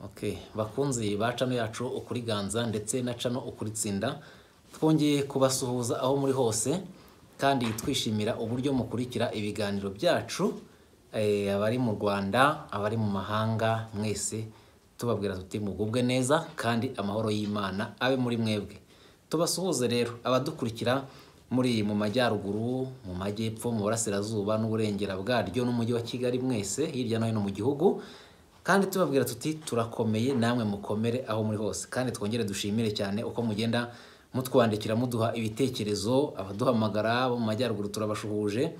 Okay. bakunzi ba cano yacu ukuri ganza ndetse na cano ukuri tsinda twongeye kubasuhuza aho muri hose kandi twishimira uburyo mukurikira ibiganiro byacu eh, abari mu rwanda abari mu mahanga mwese tubabwira tuti mugubwe neza kandi amahoro y'imana abe muri mwebwe tubasuhuze rero abadukurikira muri mu majyaruguru mu majyepfo mu burasirazuba n'uburengera bwaryo n'umujyi wa kigali mwese hirya no hino mu gihugu kandi tubabwira tuti turakomeye namwe mukomere aho muri hose kandi twongere dushimire cyane uko mugenda mutwandikira muduha ibitekerezo abaduhamagara bo mu majyaruguru turabashuhuje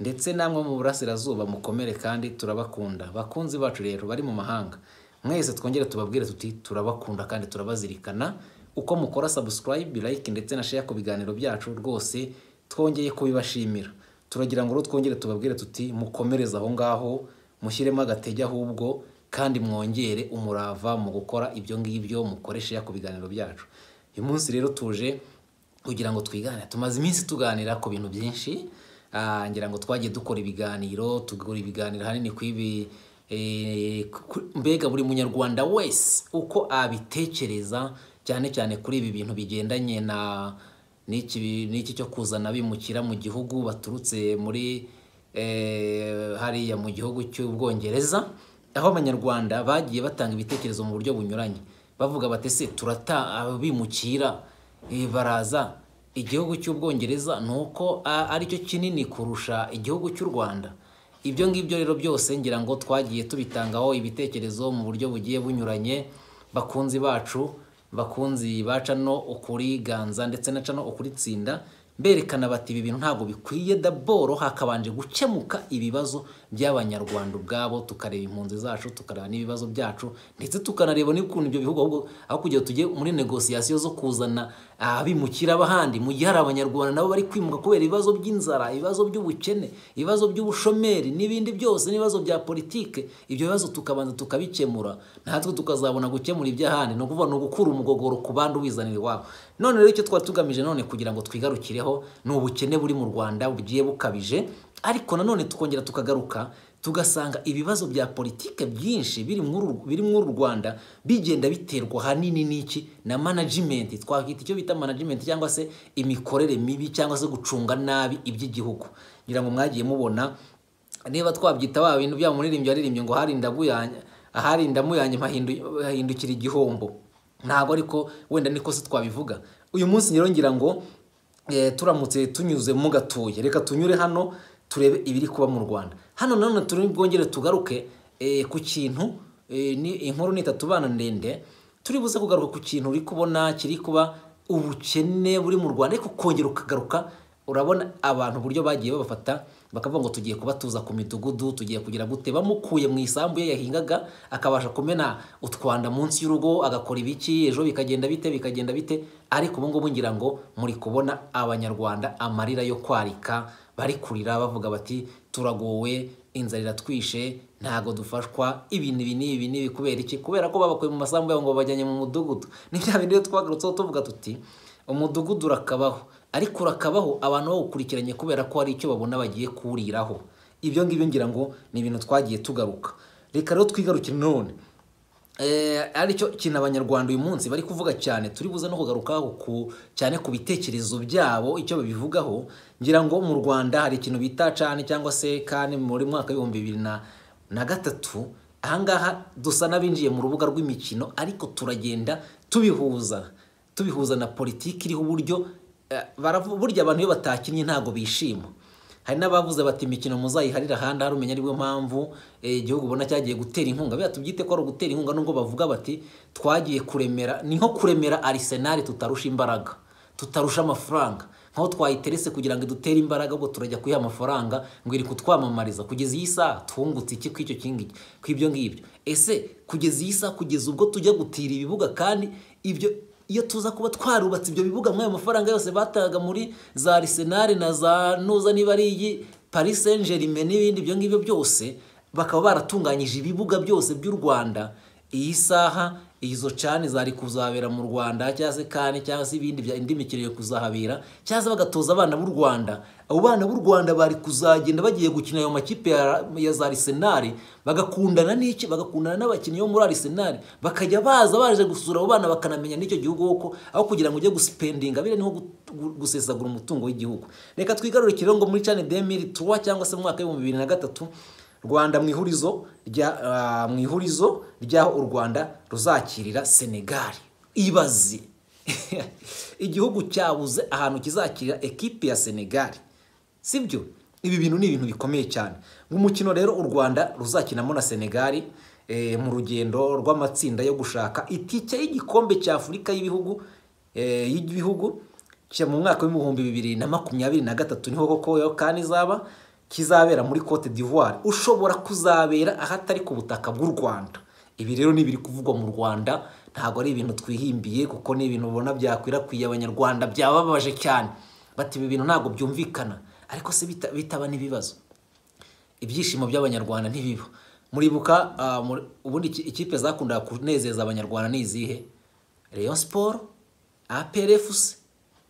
ndetse namwe mu burasirazuba mukomere kandi turabakunda bakunzi bacu rero bari mu mahanga mwese twongere tubabwire tuti turabakunda kandi turabazirikana uko mukora subscribe like ndetse na share ku biganiro byacu rwose twongeye kubibashimira turagira ngo rero twongere tubabwire tuti mukomereze aho ngaho mushyiremo agatege ahubwo kandi mwongere umurava mu gukora ibyo ngibyo mukoreshe ku biganiro byacu uyu munsi rero tuje kugira ngo twigane tumaze iminsi tuganira ku bintu byinshi Ah, ngira ngo twagiye dukora ibiganiro tugakora ibiganiro hanini ku ibi eh, ku- mbega buri munyarwanda wese uko abitekereza cyane cyane kuri ibi bintu bigendanye na n'iki n'iki cyo kuzana bimukira mu gihugu baturutse muri eh, hariya mu gihugu cy'ubwongereza aho abanyarwanda bagiye batanga ibitekerezo mu buryo bunyuranye bavuga bati se turata abimukira Eh, baraza igihugu cy'ubwongereza ni uko a- aricyo kinini kurusha igihugu cy'u rwanda ibyo ngibyo rero byose ngira ngo twagiye tubitangaho ibitekerezo mu buryo bugiye bunyuranye bakunzi bacu bakunzi ba cano ukuri ganza ndetse na cano ukuri tsinda berekana bati ibi bintu ntabwo bikwiye daboro hakabanje gukemuka ibibazo by'abanyarwanda ubwabo tukareba impunzi zacu tukareba n'ibibazo byacu ndetse tukanareba n'ukuntu ibyo bihugu ahubwo aho kugira ngo tujye muri negosiyasiyo zo kuzana abimukira abahandi mu gihe hari abanyarwanda nabo bari kwimuka kubera ibibazo by'inzara ibibazo by'ubukene ibibazo by'ubushomeri n'ibindi byose n'ibibazo bya politike ibyo bibazo tukabanza tukabikemura natwe tukazabona gukemura iby'ahandi ni ukuvuga ni ugukura umugogoro ku bandi uwizanira iwabo none rero icyo twari tugamije none kugira ngo twigarukireho ni ubukene buri mu rwanda bugiye bukabije ariko nanone tukongera tukagaruka tugasanga ibibazo bya politike byinshi biri muri uru- biri muri uru rwanda bigenda biterwa ahanini n'iki na management twakwita icyo bita management cyangwa se imikorere mibi cyangwa se gucunga nabi iby'igihugu ngira ngo mwagiye mubona niba twabyita wa bintu bya muririmbyi waririmbye ngo hari indamu yanjye ahari indamu yanjye mpahindu- hahindukira igihombo ntabwo ariko wenda niko se twabivuga uyu munsi rero ngira ngo eh, turamutse tunyuzemo gatuye reka tunyure hano turebe ibiri kuba mu rwanda hano nanone turi bwongere tugaruke eh, ku kintu eh, ni inkuru nita tubana ndende turi buze kugaruka ku kintu uri kubona kiri kuba ubukene buri mu rwanda ariko kongera ukagaruka urabona abantu uburyo bagiye babafata bakavuga ngo tugiye kubatuza ku midugudu tugiye kugira gute bamukuye mu isambu ye yahingaga akabasha kumena utwanda munsi y'urugo agakora ibiki ejo bikagenda bite bikagenda bite ariko ubu ngubu ngira ngo muri kubona abanyarwanda amarira yo kwarika bari kurira bavuga bati turagowe inzara iratwishe ntago dufashwa ibi ni ibi ni ibi ni ibi kubera iki kubera ko babakuye mu masambu yabo ngo babajyanye mu mudugudu ni bya bindi rero twagarutseho tuvuga tuti umudugudu urakabaho ariko urakabaho abantu bawukurikiranye kubera ko hari icyo babona bagiye kuwuriraho ibyo ngibyo ngira ngo ni ibintu twagiye tugaruka reka rero twigarukire none Eh, aricyo kintu abanyarwanda uyu munsi bari kuvuga cyane turi buze no kugarukaho ku cyane ku bitekerezo byabo icyo babivugaho ngira ngo mu rwanda hari ikintu bita cani cyangwa se kani muri mwaka w'ibihumbi bibiri na na gatatu ahangaha dusa n'abinjiye mu rubuga rw'imikino ariko turagenda tubihuza tubihuza na politiki iriho uburyo eh, baravu- burya abantu iyo batakinnye ntabwo bishima hari n'abavuze bati imikino muzayiharire ahandi hari umenya aribwo mpamvu eh, igihugu ubona cyagiye gutera inkunga biya tubyite ko ari ugutera inkunga nubwo bavuga bati twagiye kuremera ni nko kuremera arisenali tutarusha imbaraga tutarusha amafaranga nkaho twayiterese kugira ngo idutere imbaraga ubwo turajya kuyiha amafaranga ngo iri kutwamamariza kugeza iyi saha twungutse iki kw'icyo kingiki kw'ibyo ngibyo ese kugeza iyi saha kugeza ubwo tujya gutira ibibuga kandi ibyo iyo tuza kuba twarubatse ibyo bibuga mw'ayo mafaranga yose bataga muri za arisenali na za nuza niba ari iyi paris saint germain n'ibindi ibyo ngibyo byose bakaba baratunganyije ibibuga byose by'u rwanda iyi saha izo cani zari kuzabera mu rwanda cyangwa se kane cyangwa se ibindi bya indi mikino yo kuzahabera cyangwa se bagatoza abana b'u rwanda abo bana b'u rwanda bari kuzagenda bagiye gukina ayo makipe ya, ya za arisenali bagakundana n'iki bagakundana n'abakinnyi bo muri arisenali bakajya baza baje gusura abo bana bakanamenya n'icyo gihugu kuko aho kugira ngo ujye gusipendinga biriya niho gu- gusesagura umutungo w'igihugu reka twigarurire ikirere ngo muri cani demiri tuwa cyangwa se mu mwaka w'ibihumbi bibiri na gatatu rwanda mu ihurizo rya ah, mu ihurizo ry'aho u rwanda ruzakirira senegali ibaze igihugu cyabuze ahantu kizakirira ekipi ya senegali sibyo ibi bintu ni ibintu bikomeye cyane nk'umukino rero u rwanda ruzakinamo na senegali eh, mu rugendo rw'amatsinda yo gushaka itike y'igikombe cya afurika y'ibihugu eh, y'ibihugu cya mu mwaka w'ibihumbi bibiri na makumyabiri na gatatu niho koko yo kandi izaba kizabera muri Cote d'Ivoire ushobora kuzabera ahatari ku butaka bw'u Rwanda ibi rero ni ibiri kuvugwa mu Rwanda ntabwo ari ibintu twihimbiye kuko ni ibintu ubona byakwirakwiye abanyarwanda byababaje cyane bati ibi bintu ntabwo byumvikana ariko se bita- bitaba n'ibibazo ibyishimo by'abanyarwanda ntibiba muribuka ah, muri- ubundi iki- ikipe zakundaga kunezeza abanyarwanda ni izihe Rayon Sport APR FC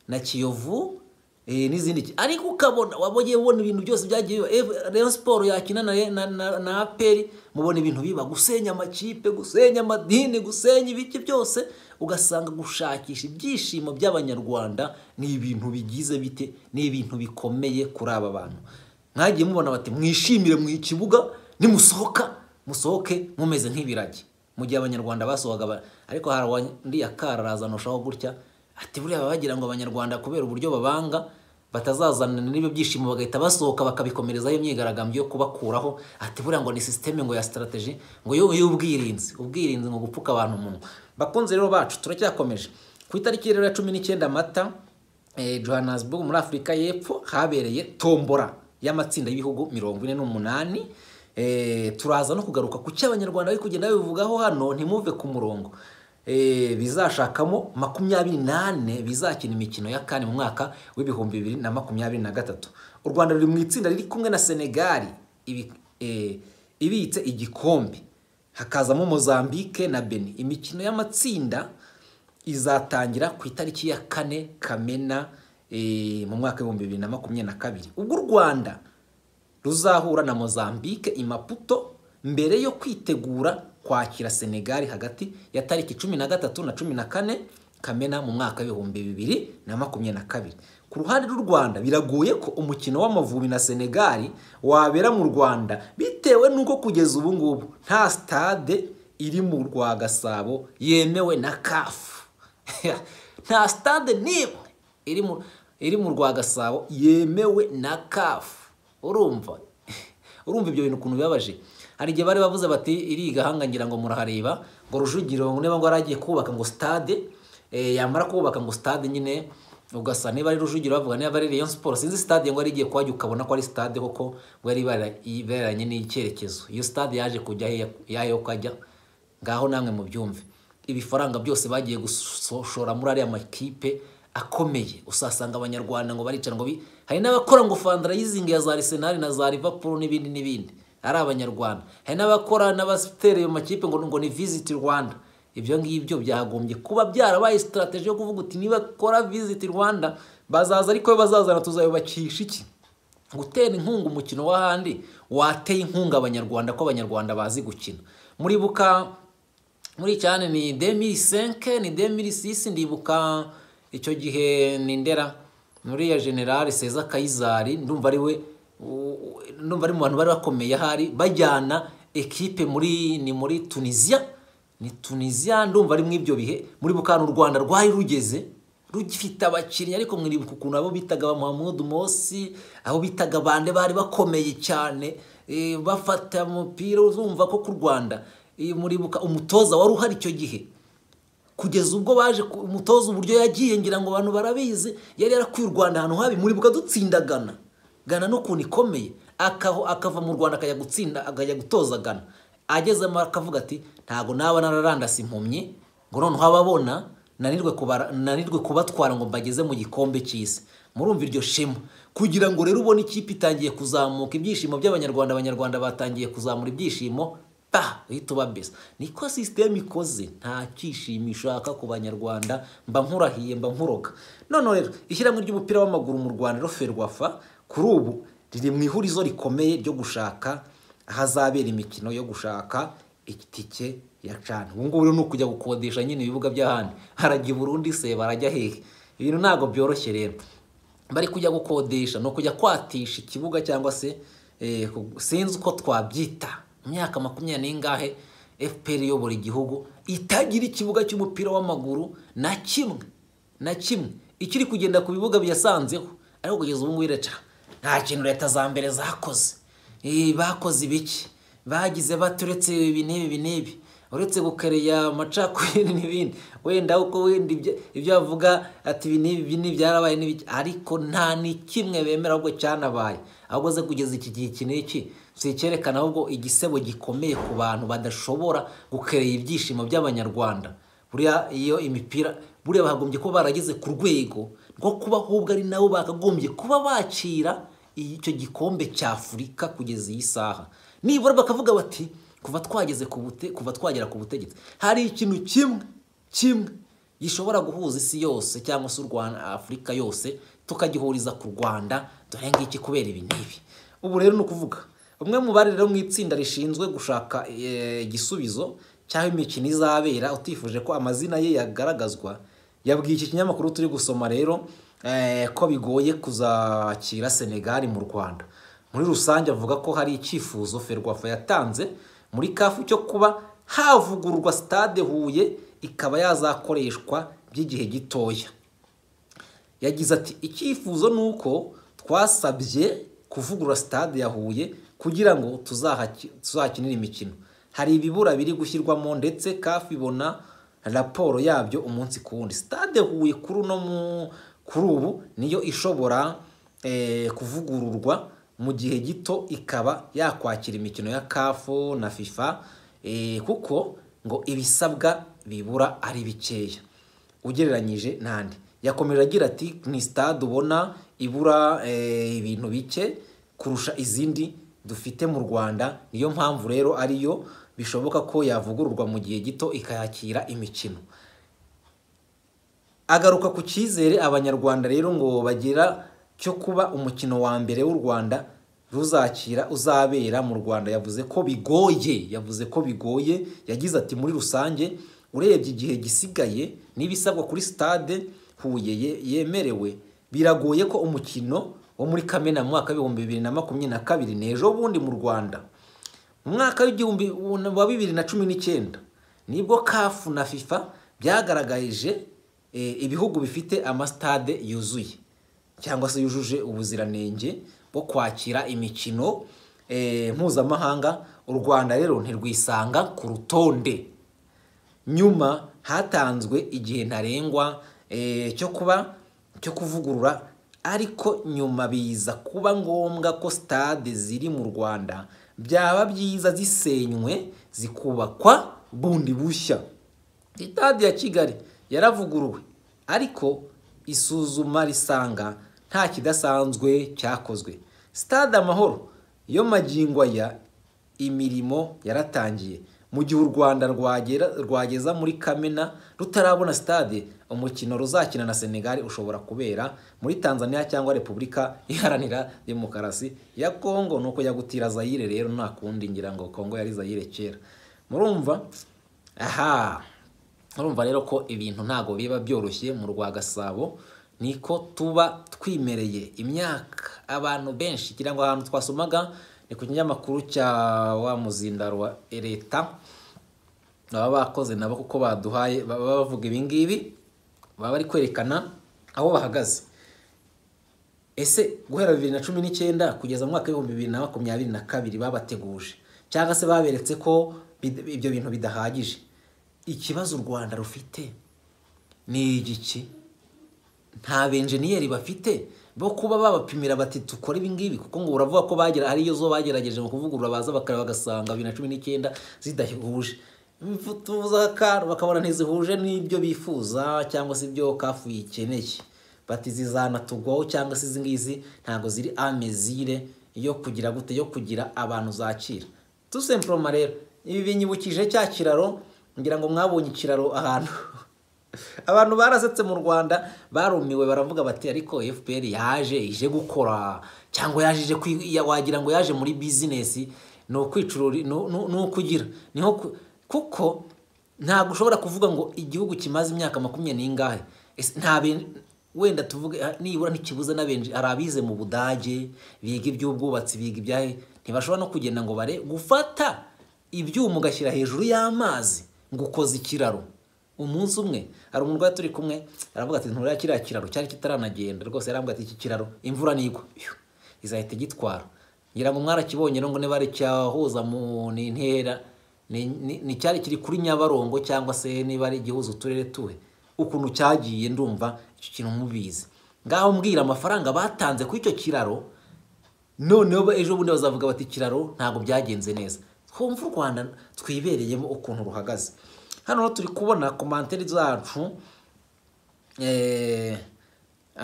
na Kiyovu eh, n'izindi ki- ariko ukabona wabonye ubona ibintu byose byagiye biba Eh, Rayon Sport yakina na, na, na, na APR mubona ibintu biba gusenya amakipe gusenya amadini gusenya ibiki byose ugasanga gushakisha ibyishimo by'abanyarwanda ni ibintu bigize bite ni ibintu bikomeye kuri aba bantu mwagiye mubona bati mwishimire mu kibuga nimusohoka musohoke mumeze nk'ibiragi mu gihe abanyarwanda basohoka ba- ariko hari undi yakararaza nushaho gutya ati buriya baba bagira ngo abanyarwanda kubera uburyo babanga batazazanana n'ibyo byishimo bagahita basohoka bakabikomerezaho imyigaragambyo yo kubakuraho ati buriya ngo ni sisiteme ngo ya sitarateji ngo yo y'ubwirinzi ubwirinzi ngo gupfuka abantu umunwa bakunze rero bacu turacyakomeje ku itariki rero ya cumi n'icyenda mata eh, johannesburg muri afurika y'epfo habereye tombora y'amatsinda y'ibihugu mirongo ine n'umunani Eh, turaza no kugaruka ku cyo abanyarwanda bari kugenda babivugaho hano ntimuve ku murongo Eh, bizashakamo makumyabiri nane bizakina imikino ya kane mu mwaka w'ibihumbi bibiri na makumyabiri na gatatu u rwanda ruri mu itsinda riri kumwe na senegali ibi- eh, ibitse igikombe hakazamo mozambique na benin imikino y'amatsinda izatangira ku itariki ya kane kamena eh, mu mwaka w'ibihumbi bibiri na makumyabiri na kabiri ubwo u rwanda ruzahura na mozambique i maputo mbere yo kwitegura kwakira senegali hagati ya tariki cumi na gatatu na cumi na kane kamena mu mwaka w'ibihumbi bibiri na makumyabiri na kabiri ku ruhande rw'u rwanda biragoye ko umukino w'amavubi na senegali wabera mu rwanda bitewe n'uko kugeza ubu ngubu nta stade iri mu rwa gasabo yemewe na kafu nta stade n'imwe iri mu iri mu rwa gasabo yemewe na kafu urumva urumva ibyo bintu ukuntu bibabaje hari igihe bari bavuze bati iriga hanga ngira ngo murahareba ngo rujugiro niba ngo yaragiye kubaka ngo stade eh, yamara kubaka ngo stade nyine ugasa niba ari rujugiro bavuga niba ari Rayon Sport sinzi stade ngo yari igiye kuhajya ukabona ko ari stade koko ngo yari ibara- iberanye n'icyerekezo iyo stade yaje kujya hehe- yayo kajya ngaho namwe mubyumve ibifaranga byose bagiye gushora muri ariya makipe akomeye usasanga abanyarwanda ngo baricara ngo bi- hari n'abakora ngo fundraising ya za Arsenal na za Liverpool n'ibindi n'ibindi ari abanyarwanda hari n'abakora n'abasitera ayo makipe ngo ngo ni visit Rwanda ibyo ngibyo byagombye kuba byarabaye strategy yo kuvuga uti niba kora visit Rwanda bazaza ariko bazazana tuzayubakisha iki gutera inkunga umukino w'ahandi wateye inkunga abanyarwanda ko abanyarwanda bazi gukina muribuka muri cyane ni 2005 ni 2006 ndibuka icyo gihe ni ndera muri ya general Cesar Kayizari ndumva ari we u- u- ndumva ari mu bantu bari bakomeye ahari bajyana ekipe muri ni muri Tunisia ni Tunisia ndumva ari mw'ibyo bihe muri bukana u Rwanda rwari rugeze rugifite abakinnyi ariko mwiribuka ukuntu abo bitaga ba Muhammad Mosi abo bitaga bande bari bakomeye cyane eh, bafata umupira uzumva ko ku Rwanda eh, muribuka umutoza wari uhari icyo gihe kugeza ubwo baje ku- umutoza uburyo yagiye ngira ngo abantu barabizi yari yarakwiye u Rwanda ahantu habi muribuka dutsinda Ghana Ghana n'ukuntu ikomeye akaho akava mu Rwanda akajya gutsinda akajya gutoza Ghana agezemo akavuga ati ntago naba nararandase impumyi ngo noneho ababona nanirwe kubara nanirwe kubatwara ngo mbageze mu gikombe cy'isi murumva iryo shema kugira ngo rero ubone ikipe itangiye kuzamuka ibyishimo by'abanyarwanda abanyarwanda batangiye kuzamura ibyishimo pa uhita ubabesa niko sisiteme ikoze nta cyishimo ishaka ku banyarwanda mba nkurahiye mba nkuroga noneho rero ishyirahamwe ry'umupira w'amaguru mu rwanda roferwafa kuri ubu riri mu ihurizo rikomeye ryo gushaka ahazabera imikino yo gushaka itike ya cana ubu ngubu rero ni ukujya gukodesha nyine ibibuga by'ahandi harajya i burundi se barajya hehe ibintu ntabwo byoroshye rero bari kujya gukodesha ni ukujya kwatisha ikibuga cyangwa se eh, ku- sinzi uko twabyita mu myaka makumyabiri n'ingahe fpr iyobora igihugu itagira ikibuga cy'umupira w'amaguru na kimwe na kimwe ikiri kugenda ku bibuga biyasanzeho ariko kugeza ubu ngubu iraca nta kintu leta za mbere zakoze Eh, bakoze ibiki bagize baturetse ibi n'ibi ibi n'ibi uretse gukereya amacakubiri n'ibindi wenda uko wenda ibyo- ibyo bavuga ati ibi n'ibi ibi n'ibi byarabaye n'ibiki ariko nta ni kimwe bemera ahubwo cyanabaye ahubwo ze kugeza iki gihe iki n'iki si icyerekana ahubwo igisebo gikomeye ku bantu badashobora gukerera ibyishimo by'abanyarwanda buriya iyo imipira buriya bagombye kuba barageze ku rwego rwo kuba ahubwo ari nabo bakagombye kuba bakira icyo gikombe cy'afurika kugeza iyi saha nibura bakavuga bati kuva twageze ku bute kuva twagera ku butegetsi hari ikintu kimwe kimwe gishobora guhuza isi yose cyangwa se u Rwanda afurika yose tukagihuriza ku rwanda dore ngiki kubera ibi n'ibi ubu rero ni ukuvuga umwe mu bari rero mu itsinda rishinzwe gushaka eh, igisubizo cy'aho imikino izabera utifuje ko amazina ye yagaragazwa yabwiye iki kinyamakuru turi gusoma rero eh, ko bigoye kuzakira senegali mu rwanda muri rusange avuga ko hari icyifuzo ferwafa yatanze muri kafu cyo kuba havugururwa stade huye ikaba yazakoreshwa by'igihe gitoya yagize ati icyifuzo ni uko twasabye kuvugurura stade ya Huye kugira ngo tuzahaki- tuzakinire imikino hari ibibura biri gushyirwamo ndetse kafi ibona raporo yabyo umunsi ku wundi stade Huye kuri uno mu- kuri ubu niyo ishobora eh, kuvugururwa mu gihe gito ikaba yakwakira imikino ya kafu na fifa eh, kuko ngo ibisabwa bibura ari bikeya ugereranyije n'andi yakomeje agira ati ni sitade ubona ibura eh, ibintu bike kurusha izindi dufite mu rwanda niyo mpamvu rero ariyo bishoboka ko yavugururwa mu gihe gito ikayakira imikino agaruka ku cyizere abanyarwanda rero ngo bagira cyo kuba umukino wa mbere w'u rwanda ruzakira uzabera mu rwanda yavuze ko bigoye yavuze ko bigoye yagize ati muri rusange urebye igihe gisigaye n'ibisabwa kuri stade huye ye- yemerewe biragoye ko umukino wo muri kamena mu mwaka w'ibihumbi bibiri na makumyabiri na kabiri n'ejo bundi mu rwanda mu mwaka w'igihumbi wa bibiri na cumi n'icyenda nibwo kafu na fifa byagaragaje eh, ibihugu bifite amasitade yuzuye cyangwa se yujuje ubuziranenge bwo kwakira imikino eh, mpuzamahanga u rwanda rero ntirwisanga ku rutonde nyuma hatanzwe igihe ntarengwa eh, cyo kuba cyo kuvugurura ariko nyuma biza kuba ngombwa ko stade ziri mu rwanda byaba byiza zisenywe zikubakwa bundi bushya sitade ya kigali yaravuguruwe ariko isuzuma risanga nta kidasanzwe cyakozwe stade amahoro yo magingo aya imirimo yaratangiye mu gihe u rwanda rwagera rwageza muri kamena rutarabona stade umukino ruzakina na senegali ushobora kubera muri tanzania cyangwa repubulika iharanira demokarasi ya kongo nuko yagutira zayire rero nta kundi ngira ngo kongo yari zayire kera murumva aha urumva rero ko ibintu ntabwo biba byoroshye mu rwa gasabo niko tuba twimereye imyaka abantu benshi kugira ngo ahantu twasomaga ni ku kinyamakuru cya wa muzindaro wa leta baba bakoze nabo kuko baduhaye baba bavuga ibi ngibi baba bari kwerekana aho bahagaze ese guhera bibiri na cumi n'icyenda kugeza mu mwaka w'ibihumbi bibiri na makumyabiri na kabiri babateguje cyangwa se baberetse ko bid- ibyo bintu bidahagije ikibazo u rwanda rufite ni igiki nta benjeniyeri bafite bo kuba babapimira bati dukore ibi ngibi kuko ngo uravuga ko bagera ariyo zo bagerageje mu kuvugurura baza bakareba bagasanga bibiri na cumi n'icyenda zidahuje tuvuze akantu bakabona ntizihuje n'ibyo bifuza cyangwa se ibyo kafu yikeneye bati zizanatugwaho cyangwa se izi ngizi ntabwo ziri amezire yo kugira gute yo kugira abantu zakira tout simplement rero ibi binyibukije cya kiraro ngira ngo mwabonye ikiraro ahantu abantu barasetse mu rwanda barumiwe baravuga bati ariko fpr yaje ije gukora cyangwa yaje ije kwi- ya- wagira ngo yaje muri bizinesi ni ukwicurura ni- ni ni ukugira niho ku- kuko ntabwo ushobora kuvuga ngo igihugu kimaze imyaka makumyabiri n'ingahe Ese nta ben- wenda tuvuge ah, nibura ntikibuze n'abenshi hari abize mu budage biga iby'ubwubatsi biga ibyahe ntibashobora no kugenda ngo bare gufata ibyuma ugashyira hejuru y'amazi ngo ukoze ikiraro umunsi umwe hari umurwayi turi kumwe aravuga ati nturira kiriya kiraro cyari kitaranagenda rwose yarambwira ati iki kiraro imvura nigwa Iyo, izahita igitwara ngira ngo mwarakibonye rero ngo niba ari icyahuza mu ni ntera ni- ni- ni cyari kiri kuri nyabarongo cyangwa se niba ari igihuza uturere tuwe ukuntu cyagiye ndumva icyo kintu mubizi ngaho mbwira amafaranga batanze kuri icyo kiraro noneho ba- ejo bundi bazavuga bati ikiraro ntabwo byagenze neza twumve u rwanda twibereyemo ukuntu ruhagaze hano rero turi kubona komanteri zacu eh,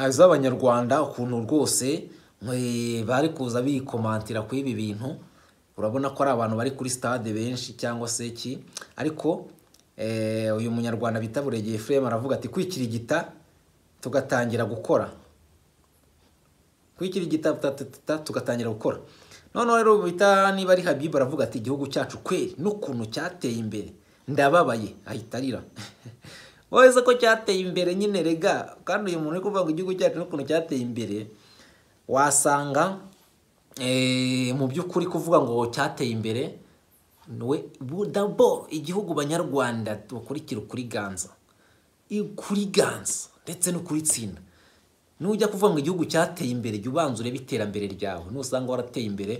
z'abanyarwanda ukuntu rwose eh, bari kuza bikomantira kuri ibi bintu urabona ko ari abantu bari kuri stade benshi cyangwa se iki ariko eh, uyu munyarwanda bita buregeye Ephraim aravuga ati kwikirigita tugatangira gukora kwikira igitabo tugatangira gukora noneho rero bita niba ari habibu aravuga ati igihugu cyacu kweri n'ukuntu cyateye imbere ndababaye ahita arira wowe ko cyateye imbere nyine rega kandi uyu muntu uri kuvuga ngo igihugu cyacu n'ukuntu cyateye imbere wasanga eh, mu by'ukuri kuvuga ngo cyateye imbere we dabo igihugu banyarwanda bakurikira ukuri ganza kuri ganza ndetse no kuri tsinda nujya kuvuga ngo igihugu cyateye imbere jya ubanza urebe iterambere ryawe nusanga warateye imbere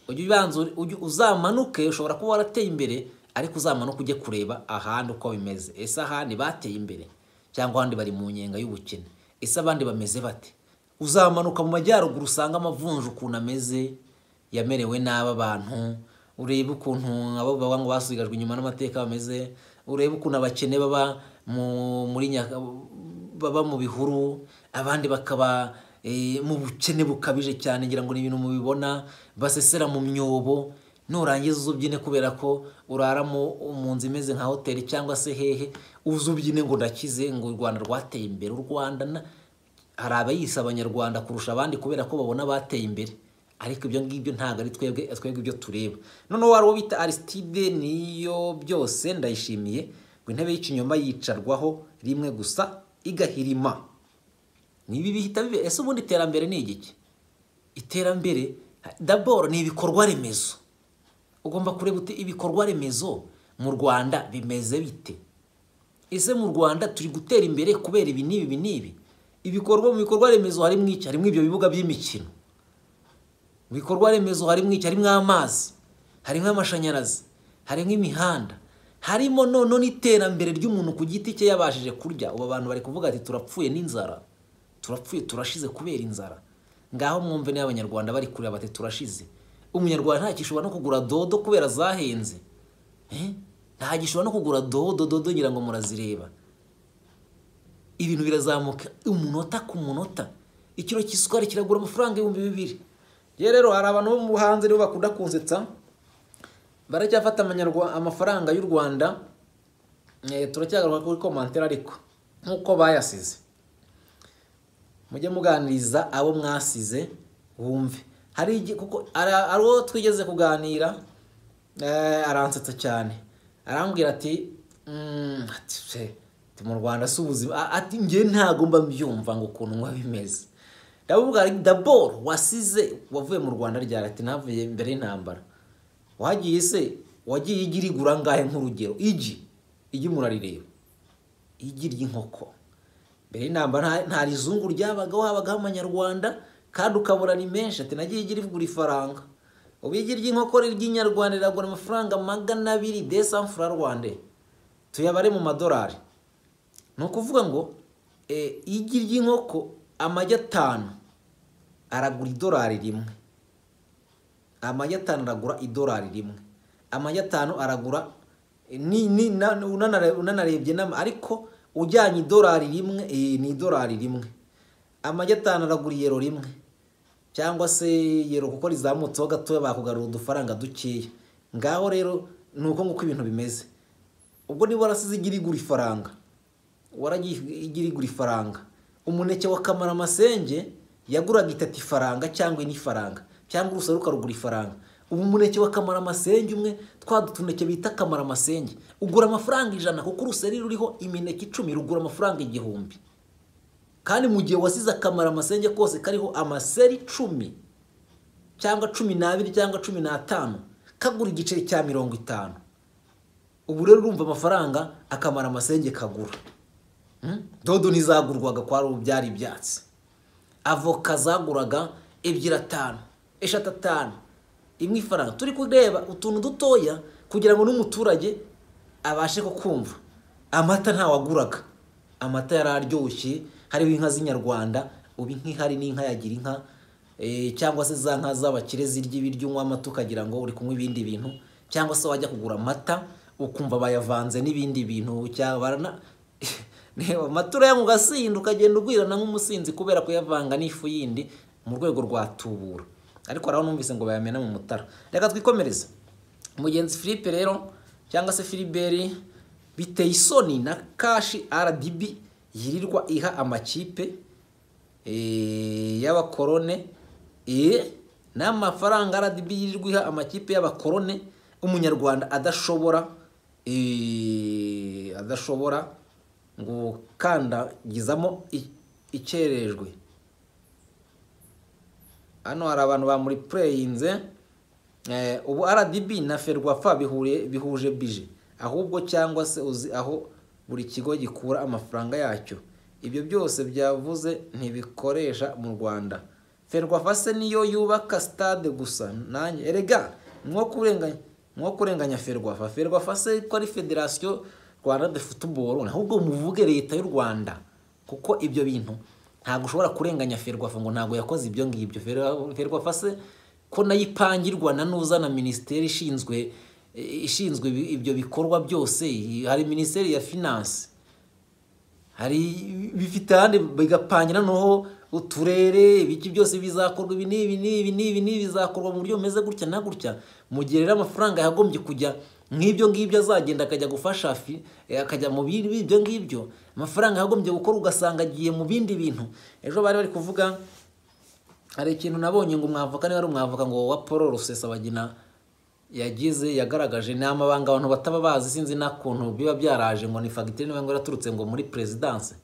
ujye ubanza ure- ujye uzamanuke ushobora kuba warateye imbere ariko uzamanuke ujye kureba ahandi uko bimeze ese ahandi bateye imbere cyangwa ahandi bari mu nyenga y'ubukene ese abandi bameze bate uzamanuka mu majyaruguru usanga amavunja ukuntu ameze yamerewe n'aba bantu urebe ukuntu abo baba ngo basigajwe inyuma n'amateka bameze urebe ukuntu abakene baba mu muri nyaka baba mu bihuru abandi bakaba eh, mu bukene bukabije cyane ngira ngo ni ibintu mubibona basesera mu myobo nurangiza uzubyine kubera ko urara mu mu nzu imeze nka hoteli cyangwa se hehe uzubyine ngo ndakize ngo u Rwanda rwateye imbere u Rwanda na hari abayise abanyarwanda kurusha abandi kubera ko babona bateye imbere ariko ibyo ngibyo ntabwo ari twebwe twebwe ibyo tureba noneho wari uwo bita arisitide niyo byose ndayishimiye ngo intebe y'ikinyoma yicarwaho rimwe gusa igahirima nibi bihita bibe ese ubundi iterambere ni igiki iterambere daboro ni ibikorwa remezo ugomba kureba uti ibikorwa remezo mu rwanda bimeze bite ese mu rwanda turi gutera imbere kubera ibi n'ibi ibi n'ibi ibikorwa mu bikorwa remezo harimo iki harimo ibyo bibuga by'imikino mu bikorwa remezo harimo iki harimo amazi harimo amashanyarazi harimo imihanda harimo noneho n'iterambere ry'umuntu ku giti cye yabashije kurya ubu abantu bari kuvuga ati turapfuye n'inzara turapfuye turashize kubera inzara ngaho mwumve niba abanyarwanda bari kureba bati turashize umunyarwanda ntakishobora no kugura dodo kubera zahenze Eh? ntagishobora no kugura dodo dodo ngira ngo murazireba ibintu birazamuka umunota ku munota ikiro cy'isukari kiragura amafaranga ibihumbi bibiri rero rero hari abantu bo mu hanze rero bakunda kunsetsa baracyafata amanyarwa- amafaranga y'u rwanda Eh, turacyagaruka kuri komantere ariko nk'uko bayasize mujye muganiriza abo mwasize wumve hari igi- kuko ara- hari uwo twigeze kuganira eh, aransetsa cyane arambwira ati "Mm, ati se, ati mu rwanda si ubuzima A- ati njye ntabwo mba mbyumva ngo ukuntu nkuba bimeze ndabubwira daboro wasize wavuye mu rwanda ryari ati navuye mbere y'intambara wagiye se wagiye igi rigura ngahe nk'urugero igi igi murarireba igi ry'inkoko mbere y'intambara nta- nta rizungu ryabagaho habagaho amanyarwanda kandi ukabura ni menshi ati nagiye igi rigura ifaranga ubu igi ry'inkoko ry'inyarwanda riragura amafaranga magana abiri desanfura rwande tuyabare mu madolari ni ukuvuga ngo eh, igi ry'inkoko amagi atanu aragura idolari rimwe amagi atanu aragura idolari rimwe amagi atanu aragura ni, ni, na, unanare, unanarebye n'ama- ariko ujyanye idolari rimwe eh, ni idolari rimwe amagi atanu aragura iyero rimwe cyangwa se yero kuko rizamutseho gatoya bakugarura udufaranga dukeya ngaho rero ni uko nguko ibintu bimeze ubwo niba warasize igira igura ifaranga waragiye igira igura ifaranga umuneke wa kamaramasenje yaguraga itatu ifaranga cyangwa ine ifaranga cyangwa urusoro ukarugura ifaranga ubu umuneke wa kamaramasenje umwe twa dutuneke bita kamaramasenje ugura amafaranga ijana kuko uruseri ruriho imineke icumi rugura amafaranga igihumbi kandi mu gihe wasize akamaramasenje kose kariho amaseri icumi cyangwa cumi n'abiri cyangwa cumi n'atanu kagura igiceri cya mirongo itanu ubu rero urumva amafaranga akamara amasenge kagura dodo ntizagurwaga kwa rubu byari ibyatsi avoka zaguraga ebyiri atanu eshatu atanu imwe ifaranga turi kureba utuntu dutoya kugira ngo n'umuturage abashe kukumva amata ntawaguraga amata yari aryoshye hariho inka z'inyarwanda ubu nk'ihari n'inka yagira inka cyangwa se za nka z'abakire zirya ibiryo unywa amata ukagira ngo uri kunywa ibindi bintu cyangwa se wajya kugura amata ukumva bayavanze n'ibindi bintu cyabana reba amata uraya mu gasinda ukagenda ugwirana nk'umusinzi kubera kuyavanga n'ifu yindi mu rwego rwa tubura ariko hari numvise ngo bayamena mu mutara reka twikomereze mugenzi Philippe rero cyangwa se Philibert biteye isoni na kashi RDB yirirwa iha amakipe y'abakorone n'amafaranga RDB yirirwa iha amakipe y'abakorone umunyarwanda adashobora adashobora gukandagizamo ikerejwe hano hari abantu bamuri pureyinze ubu RDB na ferwafa bihuje bije ahubwo cyangwa se uzi aho buri kigo gikura amafaranga yacyo ibyo byose byavuze ntibikoresha mu rwanda ferwafa se niyo yubaka sitade gusa nanjye erega mwo kurenganya mwo kurenganya ferwafa ferwafa se ko ari federasiyo rwanda de futuboro ahubwo muvuge leta y'u rwanda kuko ibyo bintu ntabwo ushobora kurenganya ferwafa ngo ntabwo yakoze ibyo ngibyo ferwafa se ko nayo ipangirwa na n'uzana minisiteri ishinzwe ishinzwe ibyo bikorwa byose hari minisiteri ya finanse hari bifite ahandi bigapangira noneho uturere ibiki byose bizakorwa ibi n'ibi n'ibi n'ibi n'ibi bizakorwa mu buryo bumeze gutya na gutya mu gihe rero amafaranga yagombye kujya nk'ibyo ngibyo azagenda akajya gufasha akajya mu ibyo ngibyo amafaranga yagombye gukora ugasanga agiye mu bindi bintu ejo bari bari kuvuga hari ikintu nabonye ngo umwavoka niba ari umwavoka ngo wa paul rusesabagina yagize yagaragaje ni amabanga abantu bataba bazi sinzi n'akuntu biba byaraje ngo ni fagitire niba ngo yaraturutse ngo muri perezidanse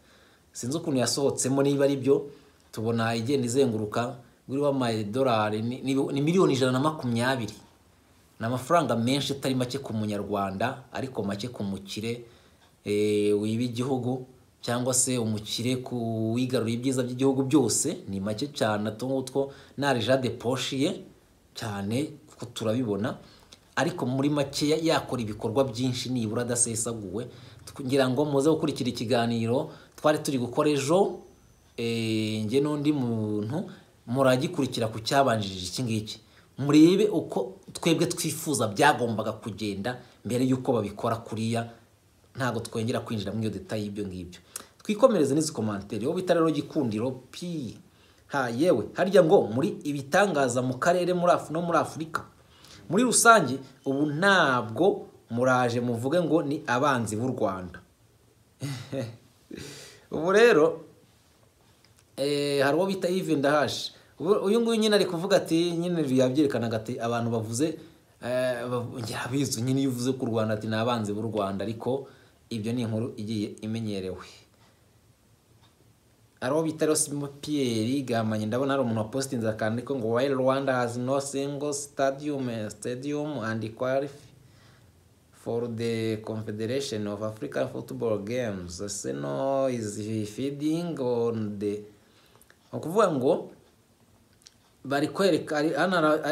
sinzi ukuntu yasohotsemo niba ari byo tubona igenda izenguruka uriho amadolari ni miliyoni ijana na makumyabiri ni amafaranga menshi atari make ku munyarwanda ariko make ku mukire wiba igihugu cyangwa se umukire ku wigarurira ibyiza by'igihugu byose ni make cyane utu ngutwo ntareja deposhiye cyane kuko turabibona ariko muri make yakora ibikorwa byinshi nibura adasesaguwe kugira ngo muze gukurikira ikiganiro twari turi gukora ejo njye n'undi muntu muragikurikira ku cyabanjirije iki ngiki murebe uko twebwe twifuza byagombaga kugenda mbere y'uko babikora kuriya ntabwo twongera kwinjira muri iyo detaye y'ibyo ngibyo twikomereze n'izi komantere wowe bita rero gikundiro pi ha yewe harya ngo muri ibitangaza mu karere muri no muri afurika muri rusange ubu ntabwo muraje muvuge ngo ni abanzi b'u rwanda ubu rero hari uwo bita Yves Ndahashi uyu nguyu nyine ari kuvuga ati nyine yabyerekanaga ati abantu bavuze yabizi nyine iyo uvuze ku Rwanda ati ni abanzi b'u Rwanda ariko ibyo ni inkuru igiye imenyerewe hari uwo bita Rosimo Pierre Gamanye ndabona hari umuntu wapositinze akantu ariko ngo while Rwanda has no single stadium stadium and qualify for the Confederation of African Football Games Arsenal is feeding on the ukuvuga ngo bari kwereka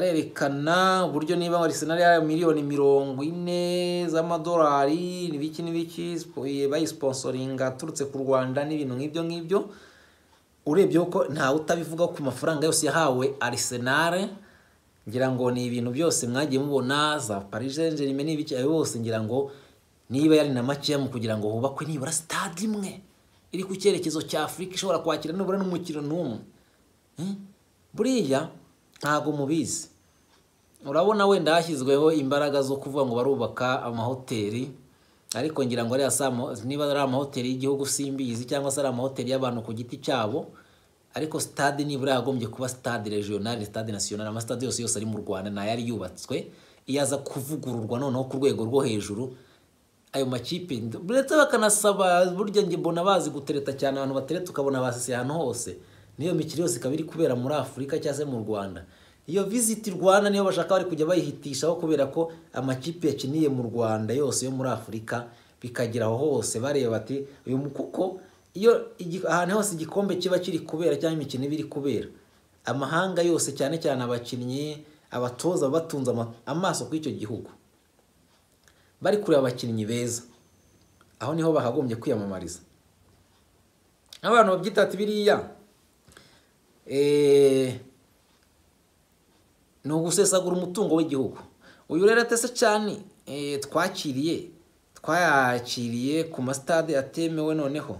arerekana uburyo niba Arsenal ya miliyoni mirongo ine z'amadolari n'ibiki n'ibiki bayisponsoringa aturutse ku Rwanda n'ibintu nk'ibyo ngibyo urebye ko ntawe utabivuga ku mafaranga yose yahawe Arsenal ngira ngo ni ibintu byose mwagiye mubona za Paris Saint-Germain n'ibiki ayo bose ngira ngo niba yari na makeya mu kugira ngo hubakwe nibura stade imwe iri ku cyerekezo cya Afurika ishobora kwakira nibura n'umukino n'umwe buriya ntabwo mubizi urabona wenda hashyizweho imbaraga zo kuvuga ngo barubaka amahoteli ariko ngira ngo ariya saa mo- niba ari amahoteli y'igihugu simbizi cyangwa se ari amahoteli y'abantu ku giti cyabo ariko sitade nibura yagombye kuba sitade regionale sitade nasiyonale amasitade yose yose ari mu rwanda nayo yari yubatswe iyo aza kuvugururwa noneho ku rwego rwo hejuru ayo makipe nd- ndetse bakanasaba burya njye mbona bazi gutereta cyane abantu batereta ukabona basese ahantu hose n'iyo mikino yose ikaba iri kubera muri afurika cyangwa se mu rwanda iyo visiti rwanda niyo bashaka bari kujya bayihitishaho kubera ko amakipe yakiniye mu rwanda yose yo muri afurika bikagera aho hose bareba bati uyu mu- kuko iyo igi- ahantu hose igikombe kiba kiri kubera cyangwa imikino iba iri kubera amahanga yose cyane cyane abakinnyi abatoza baba batunze ama- amaso kuri icyo gihugu bari kureba abakinnyi beza aho niho bakagombye kwiyamamariza abantu babyita ati biriya eh, ni ugusesagura umutungo w'igihugu uyu rero atese cyane eh, twakiriye twayakiriye ku masitade atemewe noneho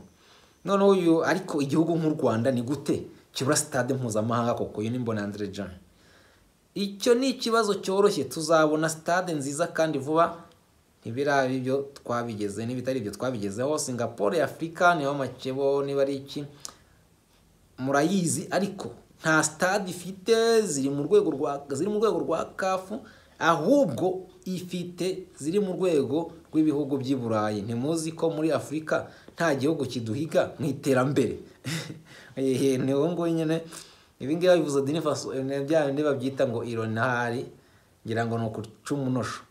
noneho uyu ariko igihugu nk'u rwanda ni gute kibura sitade mpuzamahanga koko uyu ni mbonandire jean icyo ni ikibazo cyoroshye tuzabona sitade nziza kandi vuba ntibiraba ibyo twabigeze n'ibitari ibyo twabigezeho singapore afurika niho makebo niba ari iki murayizi ariko nta stade ifite ziri mu rwego rwa ziri mu rwego rwa kafu ahubwo ifite ziri mu rwego rw'ibihugu by'i burayi ntimuzi ko muri afurika nta gihugu kiduhiga mu iterambere Ehe, ni wowe nguwo nyine ibi ngibi bivuze dini faso eh, bya bindi babyita ngo ironari ngira ngo ni ukuca umunosho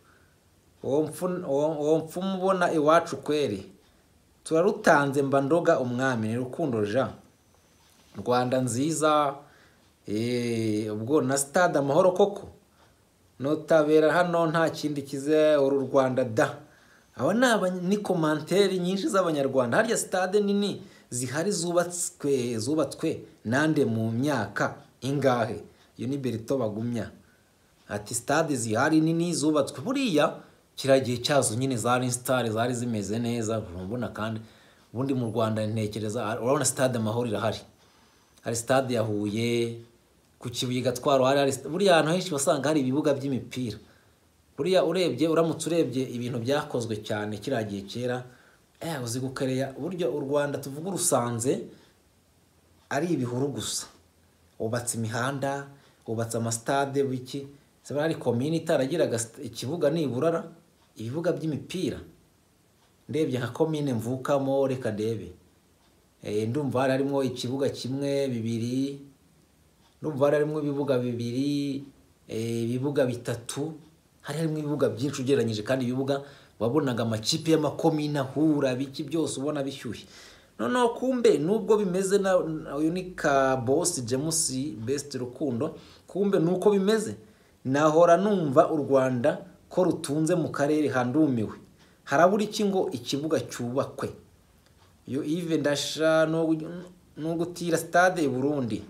uwo mfu- uwo- uwo mfumu ubona iwacu kweri turarutanze mba ndoga umwami ni rukundo jean rwanda nziza eh, ubwo na stade amahoro koko notabera hano nta kindi kize uru rwanda da aba ni abanya- ni komanteri nyinshi z'abanyarwanda harya stade nini zihari zubatswe zubatswe nande mu myaka ingahe iyo ni berito bagumya ati stade zihari nini zubatswe buriya kiriya gihe cyazo nyine zari sitari zari zimeze neza urabona kandi ubundi mu rwanda ntekereza urabona stade amahoro irahari hari stade ya Huye ku Kibuye Gatwaro hari hari buriya ahantu henshi wasanga hari ibibuga by'imipira buriya urebye uramutse urebye ibintu byakozwe cyane kiriya gihe kera eh uzi gukereya buryo u Rwanda tuvuga urusanze ari ibihuru gusa hubatse imihanda hubatse amasitade biki zaba hari komini itaragiraga st- ikibuga niburara ibibuga by'imipira ndebye nka komine mvukamo reka ndebe Eh, ndumva hari harimo ikibuga kimwe bibiri ndumva hari harimo ibibuga bibiri eh, ibibuga bitatu hari harimo ibibuga byinshi ugereranyije kandi ibibuga wabonaga amakipe y'amakomine ahura biki byose ubona bishyushye noneho kumbe nubwo bimeze na na- uyu ni ka boss James Best Rukundo kumbe nuko bimeze nahora numva u Rwanda ko rutunze mu karere handumiwe harabura iki ngo ikibuga cyubakwe iyo ive ndasha no gutira stade i burundi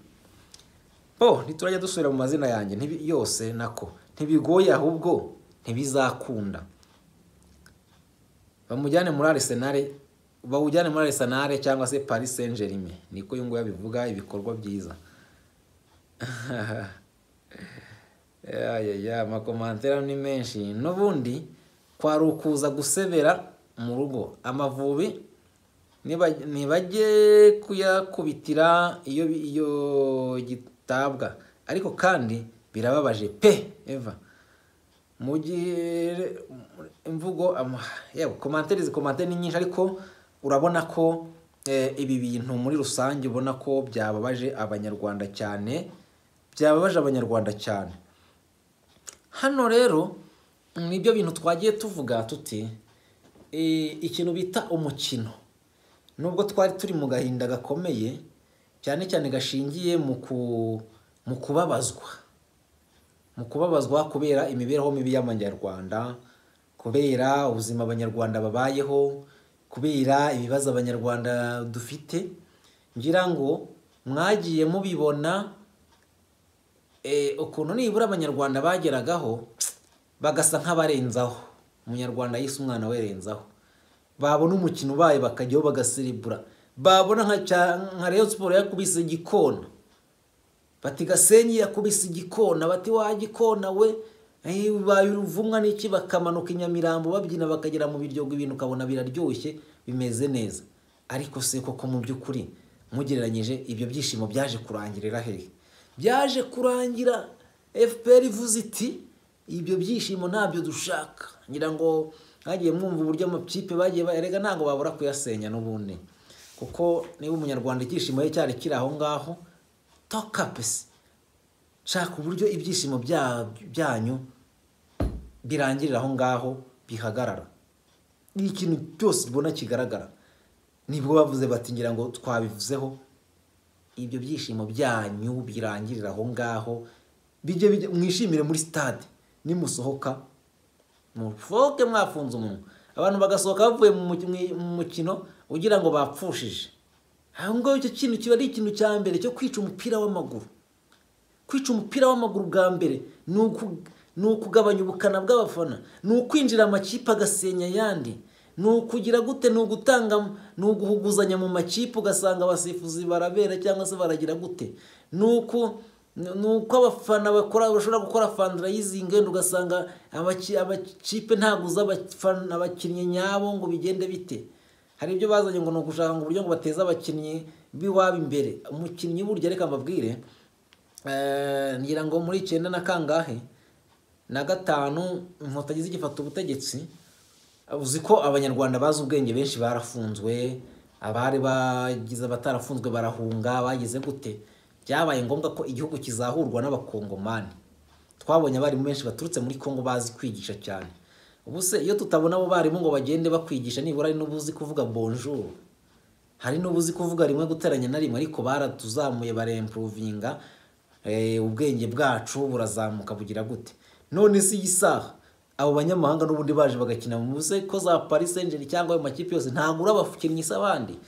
bo ntiturajya dusubira mu mazina yanjye ntibi- yose nako ntibigoye ahubwo ntibizakunda bamujyane muri arisenale bawujyane muri arisenale cyangwa se paris saint germain niko uyu nguyu abivuga ibikorwa byiza yaya amakomantera ni menshi n'ubundi kwari ukuza gusebera mu rugo amavubi niba- ntibajye kuyakubitira iyo bi- iyo gitabwa ariko kandi birababaje pe eva mugire imvugo ama- yewe komantere izi komantere ni nyinshi ariko urabona ko eh, ibi bintu muri rusange ubona ko byababaje abanyarwanda cyane byababaje abanyarwanda cyane hano rero nibyo bintu twagiye tuvuga tuti eh, ikintu bita umukino nubwo twari turi mu gahinda gakomeye cyane cyane gashingiye mu ku- mu kubabazwa mu kubabazwa kubera imibereho mibi y'abanyarwanda kubera ubuzima abanyarwanda babayeho kubera ibibazo abanyarwanda dufite ngira ngo mwagiye mubibona eh, ukuntu nibura abanyarwanda bageragaho bagasa nk'abarenzaho umunyarwanda yise umwana we renzaho babona umukino ubaye bakajyaho bagaserebura babona nka cya- nka rayon siporo yakubise igikona bati gasenyi yakubise igikona bati wa gikona we babaye uruvumwa n'iki bakamanuka i nyamirambo babyina bakagera mu biryogo ibintu ukabona biraryoshye bimeze neza ariko se koko mu by'ukuri mugereranyije ibyo byishimo byaje kurangirira hehe byaje kurangira fpr ivuze iti ibyo byishimo ntabyo dushaka ngira ngo mwagiye mwumva uburyo amakipe bagiye bayarega ntabwo babura kuyasenya n'ubundi kuko niba umunyarwanda icyishimo ye cyari kiri aho ngaho tokapesi shaka uburyo ibyishimo byanyu birangirira aho ngaho bihagarara ni ikintu cyose ubona kigaragara nibwo bavuze bati ngira ngo twabivuzeho ibyo byishimo byanyu birangirira aho ngaho bijye mwishimire muri sitade nimusohoka mufoke mwafunze umunwa abantu bagasohoka bavuye mu mukino ugira ngo bapfushije aho ngaho icyo kintu kiba ari ikintu cya mbere cyo kwica umupira w'amaguru kwica umupira w'amaguru bwa mbere ni ukugabanya ubukana bw'abafana ni ukwinjira amakipe agasenya ayandi ni ukugira gute ni ugutanga ni uguhuguzanya mu makipe ugasanga abasifuzi barabera cyangwa se baragira gute ni uko abafana bashobora gukora fandarayizingi wenda ugasanga amakipe ntaguze abakinnyi nyabo ngo bigende bite hari ibyo bazanye ngo ni ugushaka ngo uburyo ngo bateze abakinnyi b'iwabo imbere umukinnyi burya reka mbabwire ngira ngo muri icyenda na kangahe na gatanu inkotanyi zigifata ubutegetsi uzi ko abanyarwanda bazi ubwenge benshi barafunzwe abari bagize abatarafunzwe barahunga bagize gute byabaye ngombwa ko igihugu kizahurwa n'abakongomani twabonye abarimu benshi baturutse muri congo bazi kwigisha cyane ubu se iyo tutabona abo barimu ngo bagende bakwigisha nibura hari n'ubuzi kuvuga bonjour hari n'ubuzi kuvuga rimwe guteranya na rimwe ariko baratuzamuye barempuruvinga ubwenge bwacu burazamuka bugira gute none si isaha abo banyamahanga n'ubundi baje bagakina mu ko za paris Saint-Germain cyangwa ayo makipe yose ntabwo urabafukinnyi se abandi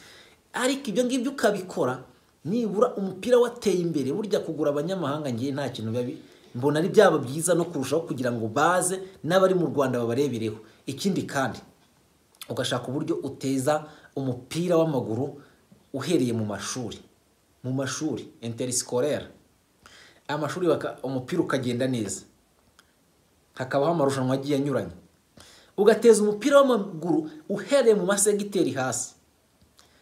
ariko ibyo ngibyo ukabikora nibura umupira wateye imbere burya kugura abanyamahanga ngiye nta kintu biba mbona ari byaba byiza no kurushaho kugira ngo baze n'abari mu rwanda babarebereho ikindi kandi ugashaka uburyo uteza umupira w'amaguru uhereye mu mashuri mu mashuri interisikore amashuri umupira ukagenda neza hakabaho amarushanwa agiye anyuranye ugateza umupira w'amaguru uhereye mu masegiteri hasi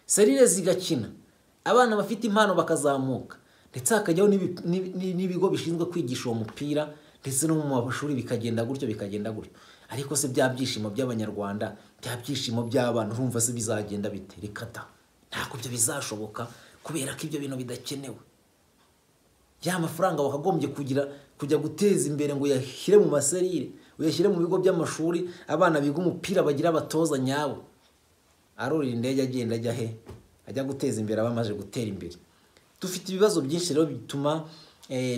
serire zigakina abana bafite impano bakazamuka ndetse hakajyaho n'ibigo bishinzwe kwigisha uwo mupira ndetse no mu mashuri bikagenda gutyo bikagenda gutyo ariko se bya byishimo by'abanyarwanda bya byishimo by'abana urumva se bizagenda bite rikata ntabwo ibyo bizashoboka kubera ko ibyo bintu bidakenewe ya mafaranga wakagombye kugira kujya guteza imbere ngo uyashyire mu maserire uyashyire mu bigo by'amashuri abana biga umupira bagira abatoza nyabo arurira indege agenda ajya he ajya guteza imbere abamaze gutera imbere dufite ibibazo byinshi rero bituma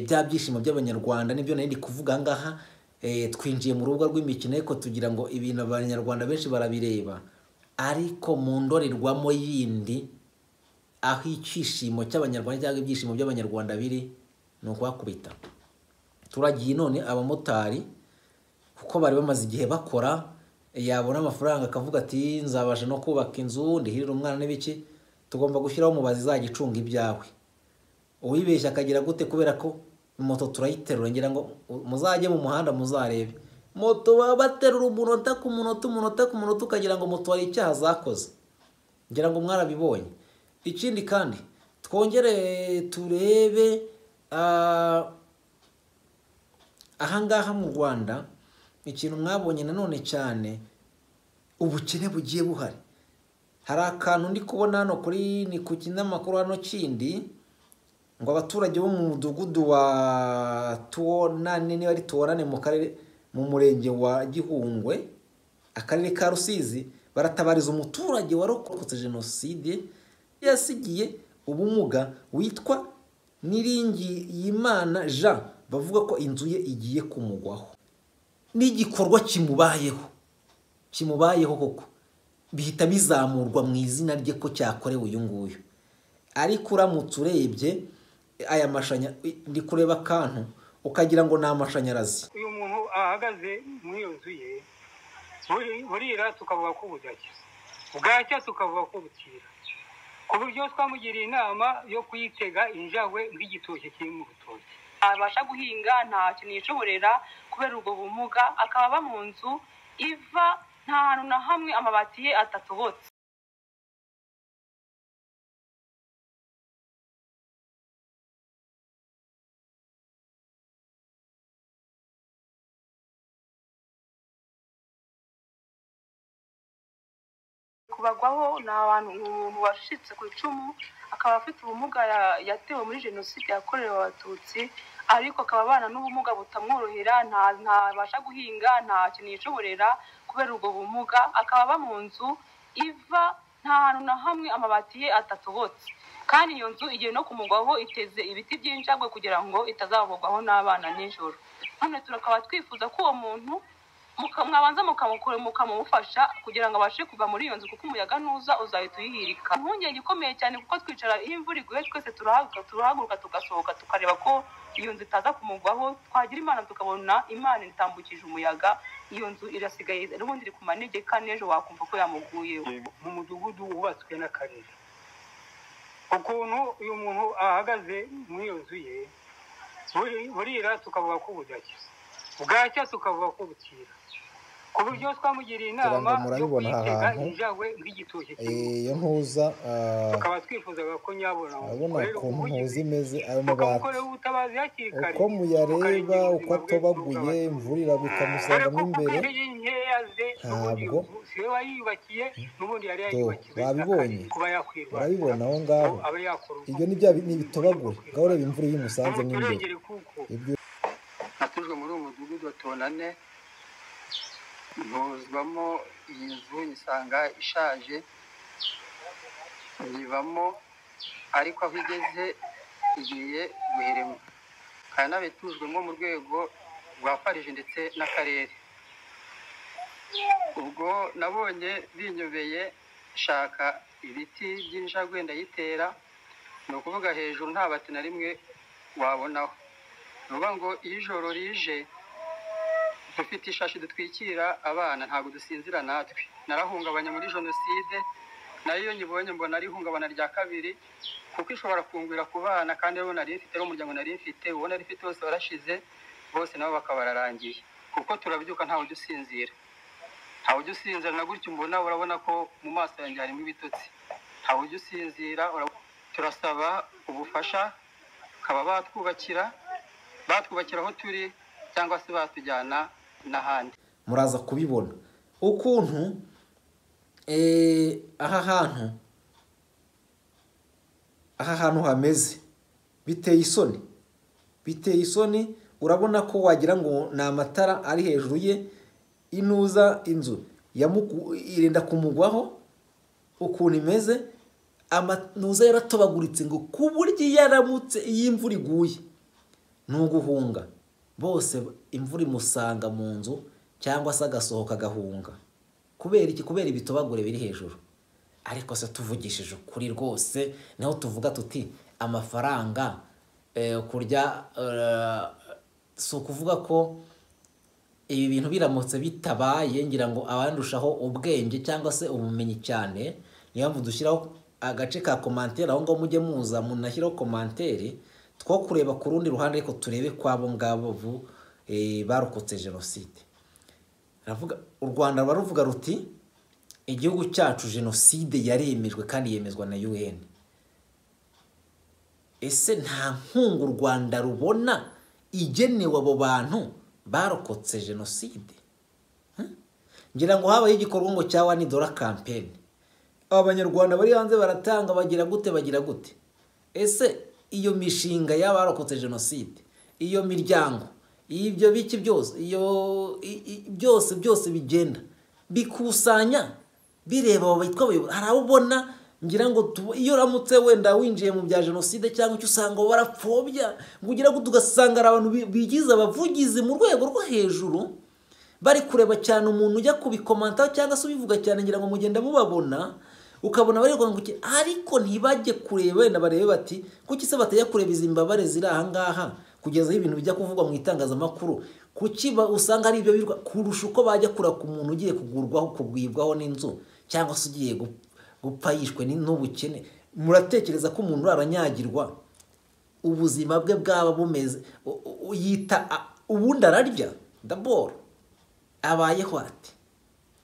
bya byishimo by'abanyarwanda nibyo nari ndi kuvuga ngaha twinjiye mu rubuga rw'imikino ariko tugira ngo ibintu abanyarwanda benshi barabireba ariko mu ndorerwamo yindi aho icyishimo cy'abanyarwanda cyangwa ibyishimo by'abanyarwanda biri ni ukwakubita turagiye none abamotari kuko bari bamaze igihe bakora yabona amafaranga akavuga ati nzabasha no kubaka inzu ndihirira umwana n'ibiki tugomba gushyiraho umubazi izajya icunga ibyawe uwibeshya akagira gute kubera ko moto turayiterura ngira ngo muzajye mu muhanda muzarebe moto baba baterura umunota ku munota umunota ku munota ukagira ngo moto hari icyaha zakoze ngira ngo mwarabibonye ikindi kandi twongere turebe ahangaha mu rwanda ikintu mwabonye nanone cyane ubukene bugiye buhari hari akantu ndi kubona hano kuri ni ku kinyamakuru hano kindi ngo abaturage bo mu mudugudu wa tuwonane niba ari tuwonane mu karere mu murenge wa gihungwe akarere ka rusizi baratabariza umuturage warokotse jenoside yasigiye ubumuga witwa niringiyimana jean bavuga ko inzu ye igiye kumugwaho n'igikorwa kimubayeho kimubayeho koko bihita bizamurwa mu izina rye ko cyakorewe uyu nguyu ariko uramutse urebye aya mashanya ndi kureba akantu ukagira ngo ni amashanyarazi uyu muntu ahagaze muri iyo nzu ye burira tukavuga ko budacya bwacya tukavuga ko bukira ku buryo twamugiriye inama yo kuyitega injangwe nk'igitoki kiri mu rutoki ntabasha guhinga ntacyo nishoborera kubera ubwo bumuga akaba aba mu nzu iva nta hantu na hamwe amabati ye atatobotse kubagwaho ni abantu umuntu washitse ku icumu akaba afite ubumuga ya- yatewe muri jenoside yakorewe abatutsi ariko akaba abana n'ubumuga butamworohera nta- ntabasha guhinga ntacyo nishoborera kubera ubwo bumuga akaba aba mu nzu iva nta hantu na hamwe amabati ye atatobotse kandi iyo nzu igiye no kumugwaho iteze ibiti by'injangwe kugira ngo itazabogwaho n'abana nijoro none turakaba twifuza ko uwo muntu muka- mwabanza mukamukora mukamufasha kugira ngo abashe kuva muri iyo nzu kuko umuyaga nuza uzahita uyihirika impungenge ikomeye cyane kuko twicara iyo imvura iguye twese turahaguruka turahaguruka tugasohoka tukareba ko iyo nzu itaza kumugwaho twagira imana tukabona imana itambukije umuyaga iyo nzu irasigaye n'ubundi iri ku manegeka n'ejo wakumva ko yamuguyeho mu mudugudu wubatswe n'akarere ukuntu uyu muntu ahagaze muri iyo nzu ye buri- burira tukavuga ko budacya bwacya tukavuga ko bukira ku buryo twamugiriye Ngira ngo inama yo murabibona aha kuyitega hantu. injangwe nk'igitoki kimwe iyo ntuza ah, tukaba twifuzaga ko nyabona urabona mukorera ukuntu ntuza ubuvugizi imeze ayo mabati mukamukorera ubutabazi hakiri kare uko muyareba mukarengera uko ubuzima bwe atobaguye bw'abaturage. imvura iragwa Ariko ikamusangamo kuko imbere intege nkeya ze n'ubundi ntabwo- ubu siwe wayiyubakiye n'ubundi yari Do, yayubakiwe babibonye? n'akandi kuba yakwirwara urabibona aho ngaho abe yakora ubu ibyo ni bya bi- ni ibitobagure ngaho ureba imvura iyo imusanzemo imbere turengere kuko ibyo natujwe muri uwo mudugudu wa tonane ntuzwamo iyi nzu nyisanga ishaje nyivamo ariko aho igeze igiye guheremwa kandi nabitujwemo mu rwego rwa parije ndetse n'akarere ubwo nabonye binyobeye shaka ibiti by'injagwe ndayitera ni ukuvuga hejuru nta bati na rimwe wabonaho ni ukuvuga ngo iyo ijoro rije dufite ishashi dutwikira abana ntabwo dusinzira natwe narahungabanye muri jenoside nayo iyo nyibonye mbona ari ihungabana rya kabiri kuko ishobora kungwira ku bana kandi rero nari mfite rero umuryango nari mfite uwo nari mfite bose warashize bose nabo bakaba bararangiye kuko turabyuka ntawe ujya usinzira ntawe ujya usinzira na gutyo mbona urabona ko mu maso yanjye harimo ibitotsi ntawe ujya usinzira urabona- turasaba ubufasha bakaba batwubakira batwubakira aho turi cyangwa se batujyana n'ahandi muraza kubibona ukuntu eh, aha hantu aha hantu hameze biteye isoni biteye isoni urabona ko wagira ngo ni amatara ari hejuru ye inuza inzu yamuku- irinda kumugwaho ukuntu imeze amanuza yaratobaguritse ngo ku buryo iyo aramutse iyo imvura iguye ni uguhunga bose imvura imusanga mu nzu cyangwa se agasohoka agahunga kubera iki kubera ibitobagure biri hejuru ariko se tuvugishije ukuri rwose naho tuvuga tuti amafaranga eh, kurya eh, si ukuvuga ko ibi bintu biramutse bitabaye ngira ngo abandushaho ubwenge cyangwa se ubumenyi cyane niyo mpamvu dushyiraho agace ka komantere aho ngaho mujye muza munashyiraho komantere two kureba ku rundi ruhande ariko turebe kw'abo ngabo bu eh, barokotse jenoside aravuga u rwanda ruba ruvuga ruti igihugu cyacu jenoside yaremejwe kandi yemezwa na un ese nta nkunga u rwanda rubona igenewe abo bantu barokotse jenoside Hmm? ngira ngo habaye igikorwa ngo cya wani dora kampeni abanyarwanda bari hanze baratanga bagira gute bagira gute ese iyo mishinga y'abarokotse jenoside iyo miryango ibyo biki byose iyo i- i- byose byose bigenda bikusanya bireba abo bitwa abayobozi hari abo ubona ngira ngo tu- iyo uramutse wenda winjiye mu bya jenoside cyangwa icyo usanga barapfobya ngo ugera gute ugasanga hari abantu bi- bigize abavugizi mu rwego rwo hejuru bari kureba cyane umuntu ujya kubikomanta cyangwa se ubivuga cyane ngira ngo mugenda mubabona ukabona bari ngo iki- ariko ntibajye kureba wenda barebe bati kuki se batajya kureba izi mbabare ziri aha ngaha kugeza aho ibintu bijya kuvugwa mu itangazamakuru kuki ba- usanga ari ibyo birwa kurusha uko bajya kura ku muntu ugiye kugurwaho kugwibwaho n'inzu cyangwa se ugiye gu- gupfa yishwe ni- n'ubukene muratekereza ko umuntu aranyagirwa ubuzima bwe bwaba bumeze u- u- yita a- ubundi ararya daboro abayeho ati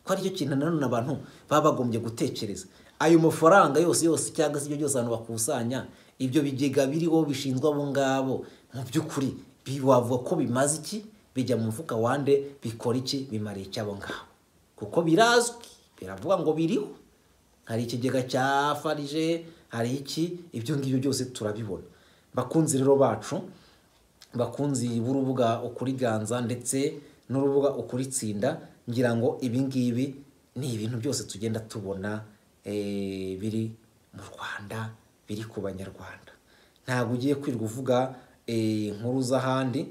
ko aricyo kintu nanone abantu baba bagombye gutekereza ayo mafaranga yose yose cyangwa se ibyo byose abantu bakusanya ibyo bigega biriho bishinzwe abo ngabo mu by'ukuri bi- wavuga ko bimaze iki bijya mu mufuka wande bikora iki bimara iki abo ngabo kuko birazwi biravuga ngo biriho hari ikigega cya farije hari iki ibyo ngibyo byose turabibona bakunzi rero bacu bakunzi b'urubuga ukuriganza ndetse n'urubuga ukuritsinda ngira ngo ibi ngibi ni ibintu byose tugenda tubona eh, biri mu rwanda biri ku banyarwanda ntabwo ugiye kwirirwa uvuga eh, inkuru z'ahandi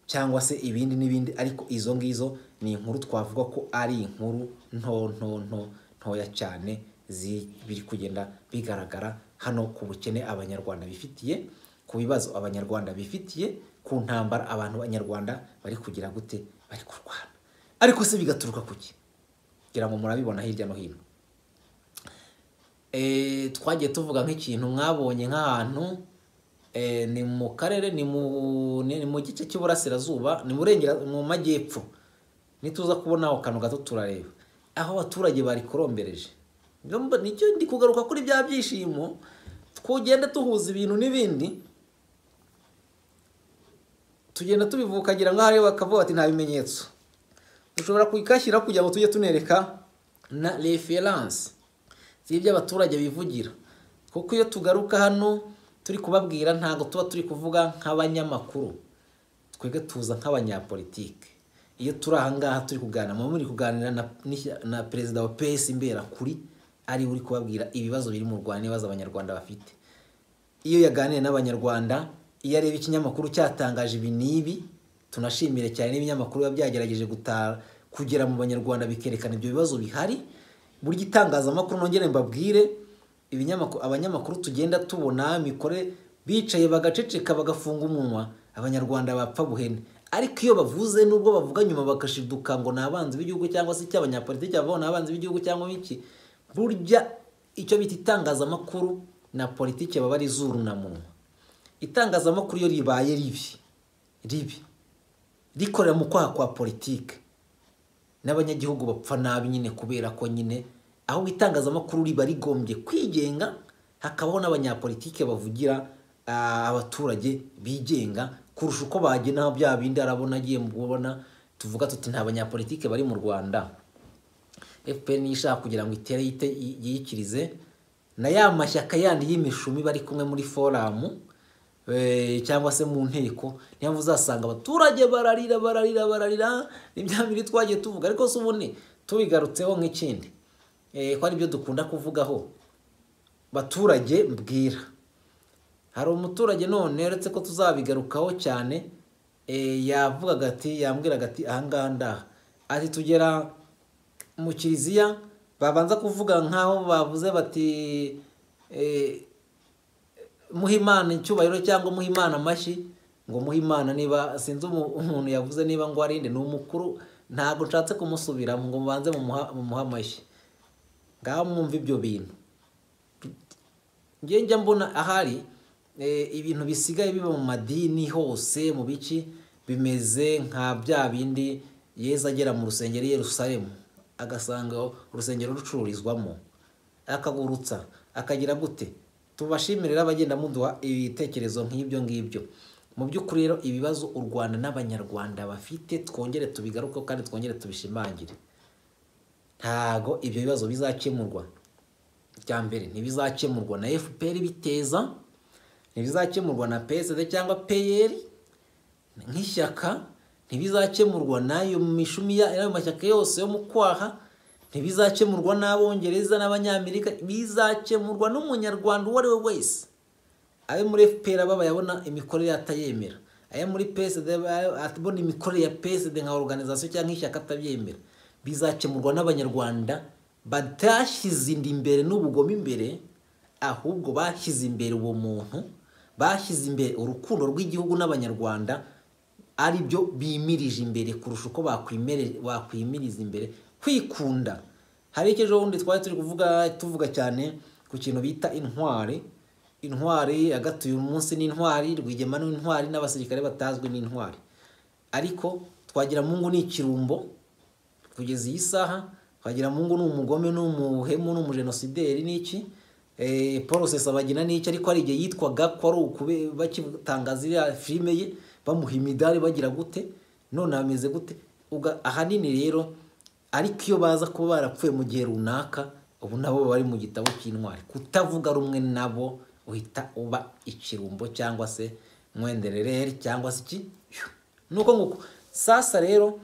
cyangwa se ibindi n'ibindi ariko izo ngizo ni inkuru twavuga ko ari inkuru nto nto nto ntoya cyane zi- biri kugenda bigaragara hano ku bukene abanyarwanda bifitiye ku bibazo abanyarwanda bifitiye ku ntambara abantu b'abanyarwanda bari kugira gute bari kurwana ariko se bigaturuka ku ki ngira ngo murabibona hirya no hino Eh, twagiye tuvuga nk'ikintu mwabonye nk'ahantu eh, ni mu karere ni mu ni ni mu gice cy'iburasirazuba ni murengera mu majyepfo nituza kubona aho kantu gato turareba aho abaturage bari kurombereje Nibyo mba- nicyo ndi kugaruka kuri bya byishimo twugenda tuhuza ibintu n'ibindi tugenda tubivukagira ngo hariya bakavuga bati nta bimenyetso dushobora kuyikashyira kugira ngo tujye tunereka na referanse z'ibyo abaturage bivugira kuko iyo tugaruka hano turi kubabwira ntabwo tuba turi kuvuga nk'abanyamakuru twebwe tuza nk'abanyapolitike iyo turi aha ngaha turi kuganira muba muri kuganira na, n'ishya- na perezida wa pesi mberakuri ari we uri kubabwira ibibazo biri mu rwanda n'ibibazo abanyarwanda bafite iyo yaganiriye n'abanyarwanda iyo areba ikinyamakuru cyatangaje ibi n'ibi tunashimire cyane n'ibinyamakuru biba byagerageje gutara kugera mu banyarwanda bikerekana ibyo bibazo bihari burya itangazamakuru nongere mbabwire ibinyamakuru abanyamakuru tugenda tubona mikore bicaye bagaceceka bagafunga umunwa abanyarwanda bapfa buhene ariko iyo bavuze nubwo bavuga nyuma bagashiduka ngo ni abanzi b'igihugu cyangwa se icy'abanyapolitiki bavuga ngo ni abanzi b'igihugu cyangwa iki burya icyo bita itangazamakuru na politiki baba ari izuru na munwa itangazamakuru iyo ribaye ribi ribi rikorera mu kwaha kwa politiki n'abanyagihugu bapfa nabi nyine kubera ko nyine ahubwo itangazamakuru riba rigombye kwigenga hakabaho n'abanyapolitike bavugira ah, abaturage bigenga kurusha uko bagena bya bindi arabona agiye mu kubona tuvuga tuti nta banyapolitike bari mu rwanda fpr niyo ishaka kugira ngo itere yite- yiyikirize na ya mashyaka yandi y'imishumi bari kumwe muri foramu eh, cyangwa se mu nteko niyo mpamvu uzasanga abaturage bararira bararira bararira ni bya biri twagiye tuvuga ariko si ubundi tubigarutseho nk'ikindi Eh, ko ari byo dukunda kuvugaho baturage mbwira hari umuturage none uretse ko tuzabigarukaho cyane eh, yavugaga ati yambwiraga ati ahangaha ndaha ati tugera mu kiliziya babanza kuvuga nk'aho bavuze bati eh, muhe imana icyubahiro cyangwa muhe imana amashyi ngo muhe imana niba sinzi umu- umuntu yavuze niba ngo arinde ni umukuru ntabwo nshatse kumusubiramo ngo mubanze mumuha mumuhe amashyi ngaho mwumva ibyo bintu njye njya mbona ahari eh, ibintu bisigaye biba mu madini hose mu bici bimeze nka bya bindi yeza agera mu rusengero i yerusalemu agasanga urusengero rucururizwamo akagurutsa akagira gute tubashimire abagenda muduha ibitekerezo nk'ibyo ngibyo mu by'ukuri rero ibibazo u rwanda n'abanyarwanda bafite twongere tubigaruke kandi twongere tubishimangire ntago ibyo bibazo bizakemurwa icya mbere ntibizakemurwa na fpr biteza ntibizakemurwa na psd cyangwa pr nk'ishyaka ntibizakemurwa n'ayo mishumi ya- y'ayo mashyaka yose yo mu kwaha ntibizakemurwa n'abongereza n'abanyamerika bizakemurwa n'umunyarwanda uwo ari we wese ayo muri fpr aba bayabona imikorere atayemera ayo muri psd aba- abona imikorere ya psd nka organization cyangwa ishyaka atabyemera bizakemurwa n'abanyarwanda batashyize inda imbere n'ubugome imbere ahubwo bashyize imbere uwo muntu bashyize imbere urukundo rw'igihugu n'abanyarwanda ari byo bimirije imbere kurusha uko bakwimere- bakwimiriza imbere kwikunda hari icyo ejo bundi twari turi kuvuga tuvuga cyane ku kintu bita intwari intwari agatuye umunsi n'intwari rwigema n'intwari n'abasirikare batazwi n'intwari ariko twagira mungu ni ikirumbo kugeza iyi saha twagira mungu ni umugome ni umuhemu ni umujenosideri ni iki Eh, paul sesabagina ni iki ariko hari igihe yitwaga ko ari ukube bakitangaza iriya filime ye bamuha imidari bagira gute none ameze gute Uga- ahanini rero ariko iyo baza kuba barapfuye mu gihe runaka ubu nabo bari mu gitabo cy'intwari kutavuga rumwe nabo uhita uba ikirumbo cyangwa se mwenderereri cyangwa se iki nuko nguko sasa rero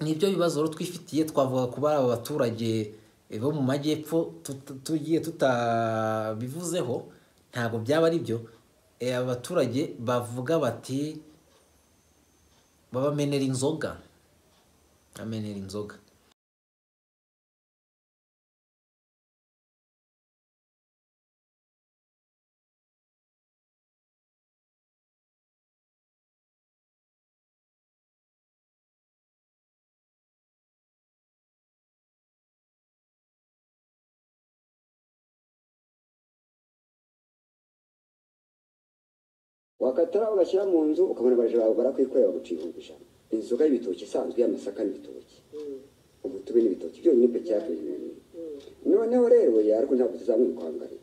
nibyo bibazo rero twifitiye twavuga kuba ari abaturage eh, bo mu majyepfo tut- tugiye tutabivuzeho ntabwo byaba ari byo Eh, abaturage bavuga bati babamenera inzoga bamenera inzoga wakatara ugashyira mu nzu ukabona abaje bawe barakwikorera baguca ibihumbi ijana inzoga y'ibitoki isanzwe y'amasaka n'ibitoki umutobe n'ibitoki byonyine byo cyateye ibintu noneho rero ya ariko ntabwo tuzabona ukwangana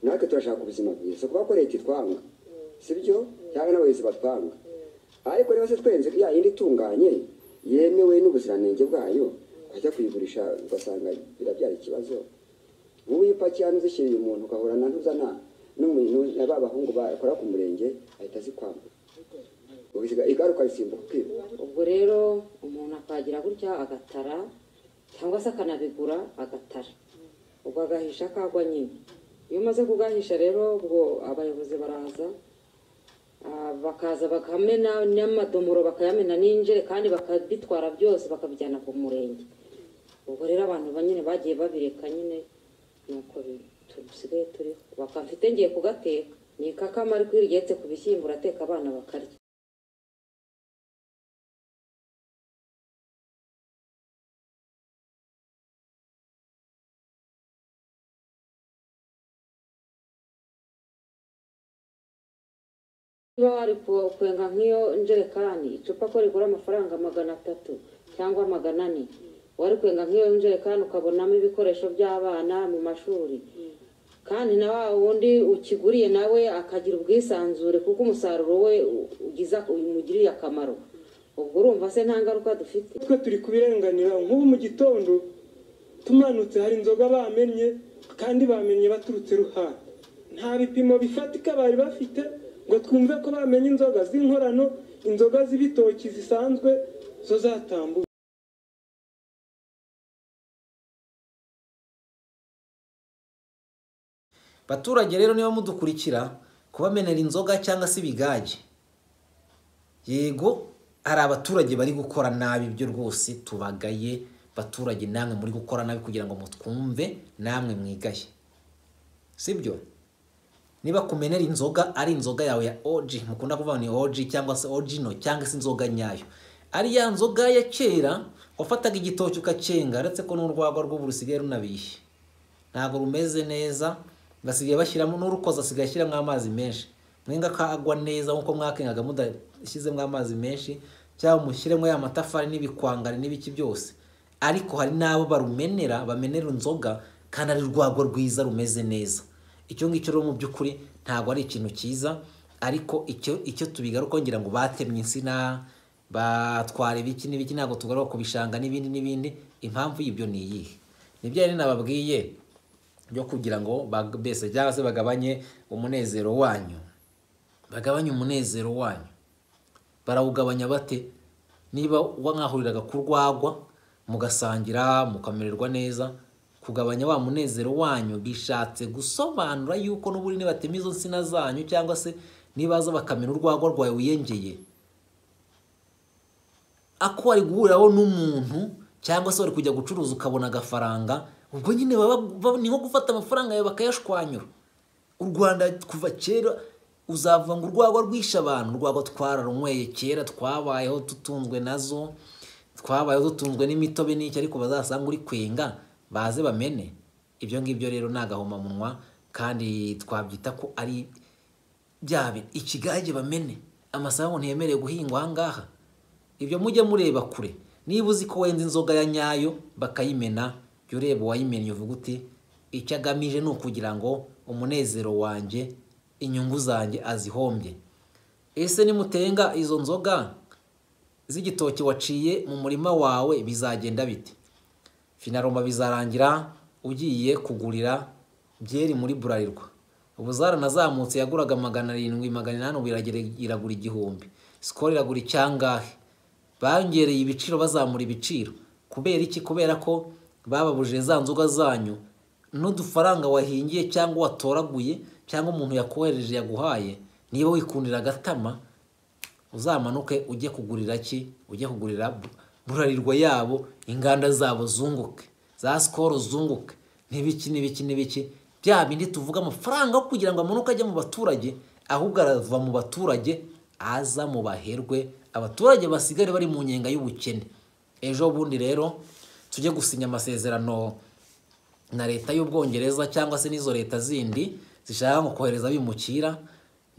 natwe turashaka ubuzima bwiza kuba ko leta itwanga si byo cyangwa n'abayobozi batwanga ariko rero se twenze ya yindi itunganye yemewe n'ubuziranenge bwayo ukajya kuyigurisha ugasanga birabyara ikibazo wowe iyo ipaki hano uzishyiriye umuntu ugahura na ntuzana n'umuntu na ba bahungu bakora ku murenge ahita zikwambura ubisiga igaruka risimbuka ukiba ubwo rero umuntu akagira gutya agatara cyangwa se akanabigura agatara ubwo agahisha akagwa nyine iyo umaze kugahisha rero ubwo abayobozi baraza ah, bakaza bakamena n'amadomoro bakayamena n'injerekani bakabitwara byose bakabijyana ku murenge ubwo rero abantu ba- nyine bagiye babireka nyine nuko bi- dusigaye turiho bakamfite ngiye kugateka ni ikakama ariko iyo rigetse ku bishyimbo urateka abana bakarya niba wari ku- kwenga nk'iyo njerekani icupa ko rigura amafaranga magana atatu cyangwa magana ane wari kwenga nk'iyo njerekani ukabonamo ibikoresho by'abana mu mashuri kandi na wa wundi ukiguriye nawe akagira ubwisanzure kuko umusaruro we u- ugiza umugiriye akamaro ubwo urumva se nta ngaruka dufite twe turi kubirenganira nk'ubu mu gitondo tumanutse hari inzoga bamennye kandi bamennye baturutse ruhande nta bipimo bifatika bari bafite ngo twumve ko bamenye inzoga z'inkorano inzoga z'ibitoki zisanzwe zo zatambuka baturage rero niba mudukurikira kubamenera inzoga cyangwa se ibigage yego hari abaturage bari gukora nabi ibyo rwose tubagaye baturage namwe muri gukora nabi kugira ngo mutwumve namwe mwigaye sibyo niba kumenera inzoga ari inzoga yawe ya oji mukunda kuvuga ni oji cyangwa se ojino cyangwa se inzoga nyayo ari ya nzoga ya kera wafataga igitoki ukacyenga uretse ko n'urwagwa rw'ubu rusigaye runabiye ntabwo rumeze neza basigaye bashyiramo n'urukoza asigaye ashyiramo amazi menshi mwenga kagwa neza nk'uko mwakengaga mudashyizemo amazi menshi cyangwa mushyiremo ya matafari n'ibikwangari n'ibiki byose ariko hari n'abo barumenera bamenera inzoga kandi ari urwagwa rwiza rumeze neza icyo ngicyo rero mu by'ukuri ntabwo ari ikintu cyiza ariko icyo icyo tubigaruka ngira ngo batemye insina batwara ibiki n'ibiki ntabwo tugaruka ku bishanga n'ibindi n'ibindi impamvu y'ibyo ni iyihe nibyo rero nababwiye byo kugira ngo bag- mbese cyangwa se bagabanye umunezero wanyu bagabanye umunezero wanyu barawugabanya bate niba mwahuriraga ku rwagwa mugasangira mukamererwa neza kugabanya wa munezero wanyu bishatse gusobanura yuko n'ubundi nibatema izo nsina zanyu cyangwa se nibaza bakamena urwagwa rwawe wiyengeye ako wari guhuriraho n'umuntu cyangwa se wari kujya gucuruza ukabona agafaranga ubwo nyine baba ba- ni nko gufata amafaranga yawe bakayashwanyura u rwanda kuva kera uzavuga ngo urwagwa rwishe abantu urwagwa twararunyweye kera twabayeho tutunzwe nazo twabayeho dutunzwe n'imitobe n'iki ariko bazasanga uri kwenga baze bamene ibyo ngibyo rero ni agahomamunwa kandi twabyita ko ari bya bi- ikigage bamene amasambu ntiyemerewe guhingwa aha ngaha ibyo mujye mureba kure niba uzi ko wenza inzoga ya nyayo bakayimena jya ureba uwayimennye uvuga uti icyo agamije ni ukugira ngo umunezero wanjye inyungu zanjye azihombye ese nimutenga izo nzoga z'igitoki waciye mu murima wawe bizagenda bite finaroma bizarangira ugiye kugurira byeri muri burarirwa ubu zaranazamutse yaguraga magana arindwi magana inani ubu iragere- iragura igihumbi sikoro iragura icyangahe bongereye ibiciro bazamura ibiciro kubera iki kubera ko bababujije za nzoga zanyu n'udufaranga wahingiye cyangwa watoraguye cyangwa umuntu yakohereje yaguhaye niba wikundira agatama uzamanuke ujye kugurira ki ujye kugurira bu- burarirwa yabo inganda zabo zunguke za sikoro zunguke n'ibiki n'ibiki n'ibiki bya bindi tuvuga amafaranga yo kugira ngo amanuke ajye mu baturage ahubwo arava mu baturage aza mu baherwe abaturage basigare bari mu nyenga y'ubukene ejo bundi rero tujye gusinya amasezerano na leta y'ubwongereza cyangwa se n'izo leta zindi zishaka nko kohereza abimukira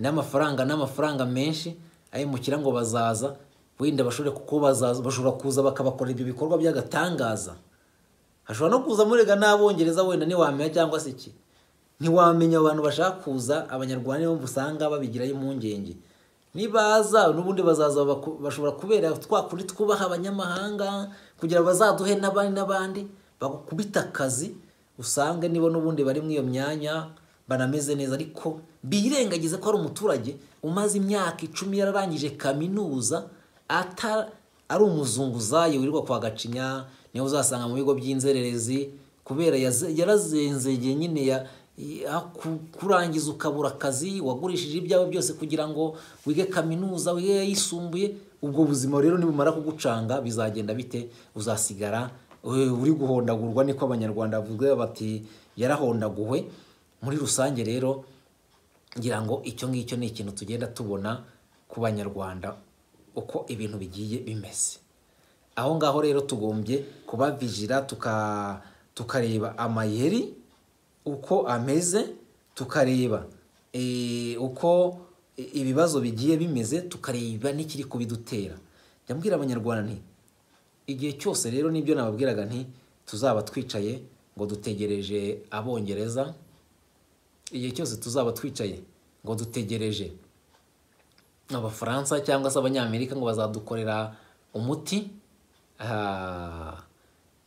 n'amafaranga n'amafaranga menshi abimukira ngo bazaza wenda bashobore kuko bazaza bashobora kuza bakabakorera ibyo bikorwa by'agatangaza hashobora no kuza murega n'abongereza wenda ntiwamenya cyangwa se iki ntiwamenya abantu bashaka kuza abanyarwanda nibo usanga babigiraho impungenge nibaza n'ubundi bazaza baku- bashobora kubera twa kundi twubaha abanyamahanga kugira bazaduhe n'abandi n'abandi bagukubita akazi usange nibo n'ubundi bari muri iyo myanya banameze neza ariko birengagize ko ari umuturage umaze imyaka icumi yararangije kaminuza ata- ari umuzunguzayi wirirwa kwa gacinya niwe uzasanga mu bigo by'inzererezi kubera yaze- yarazenzegeye nyine ya ya- ku- kurangiza ukabura akazi wagurishije ibyawe byose kugira ngo wige kaminuza wige yisumbuye ubwo buzima rero nibumara kugucanga bizagenda bite uzasigara eh, uri guhondagurwa niko abanyarwanda bavuga bati yarahondaguwe muri rusange rero ngira ngo icyo ngicyo ni ikintu tugenda tubona ku banyarwanda uko ibintu bigiye bimeze aho ngaho rero tugombye kubavijira tuka tukareba amayeri uko ameze tukareba eh, uko i- ibibazo bigiye bimeze tukareba n'ikiri kubidutera jya mbwira abanyarwanda nti igihe cyose rero nibyo nababwiraga nti tuzaba twicaye ngo dutegereje abongereza igihe cyose tuzaba twicaye ngo dutegereje abafaransa cyangwa se abanyamerika ngo bazadukorera umuti ah,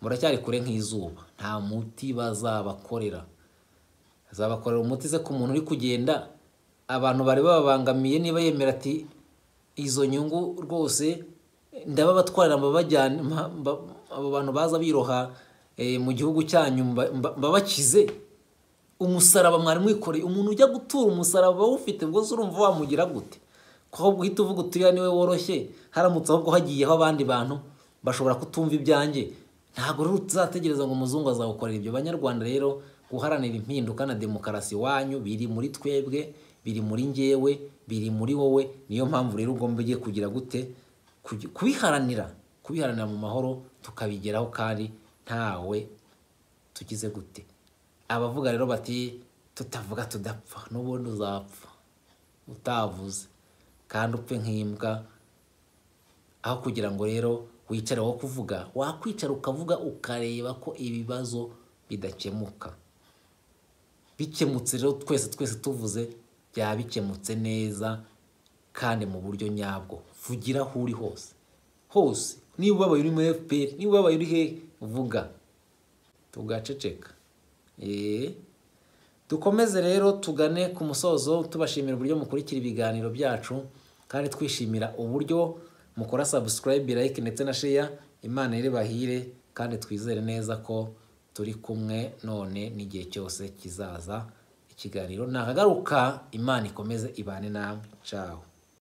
muracyari kure nk'izuba nta muti bazabakorera bazabakorera umuti se ku muntu uri kugenda abantu bari bababangamiye niba yemera ati izo nyungu rwose ndababatwarira mbabajyane mba- mba- abo bantu baza biroha eh, mu gihugu cyanyu mba- mba- mbabakize umusaraba mwari mwikoreye umuntu ujya gutura umusaraba awufite ubwo se urumva wamugira gute ko ahubwo uhita uvuga utuya niwe woroshye haramutse ahubwo hagiyeho abandi bantu bashobora kutumva ibyanjye ntabwo rero uzategereza ngo umuzungu azagukorera ibyo banyarwanda rero guharanira impinduka na demokarasi wanyu biri muri twebwe biri muri ngewe biri muri wowe niyo mpamvu rero ugomba ugiye kugira gute Kugi- kubiharanira kubiharanira mu mahoro tukabigeraho kandi ntawe tugize gute abavuga rero bati tutavuga tudapfa n'ubundi uzapfa utavuze kandi upfe nk'imbwa aho kugira ngo rero wicare wo kuvuga wakwicara ukavuga ukareba ko ibibazo bidakemuka bikemutse rero twese twese tuvuze byaba bikemutse neza kandi mu buryo nyabwo vugira aho uri hose hose niba ubabaye uri muri fpr niba ubabaye uri hehe vuga tugaceceka Eh, dukomeze rero tugane ku musozo tubashimira uburyo mukurikira ibiganiro byacu kandi twishimira uburyo mukora subscribe like ndetse na share imana iri bahire kandi twizere neza ko turi kumwe none n'igihe cyose kizaza ikiganiro nakagaruka imana ikomeze ibane namwe caho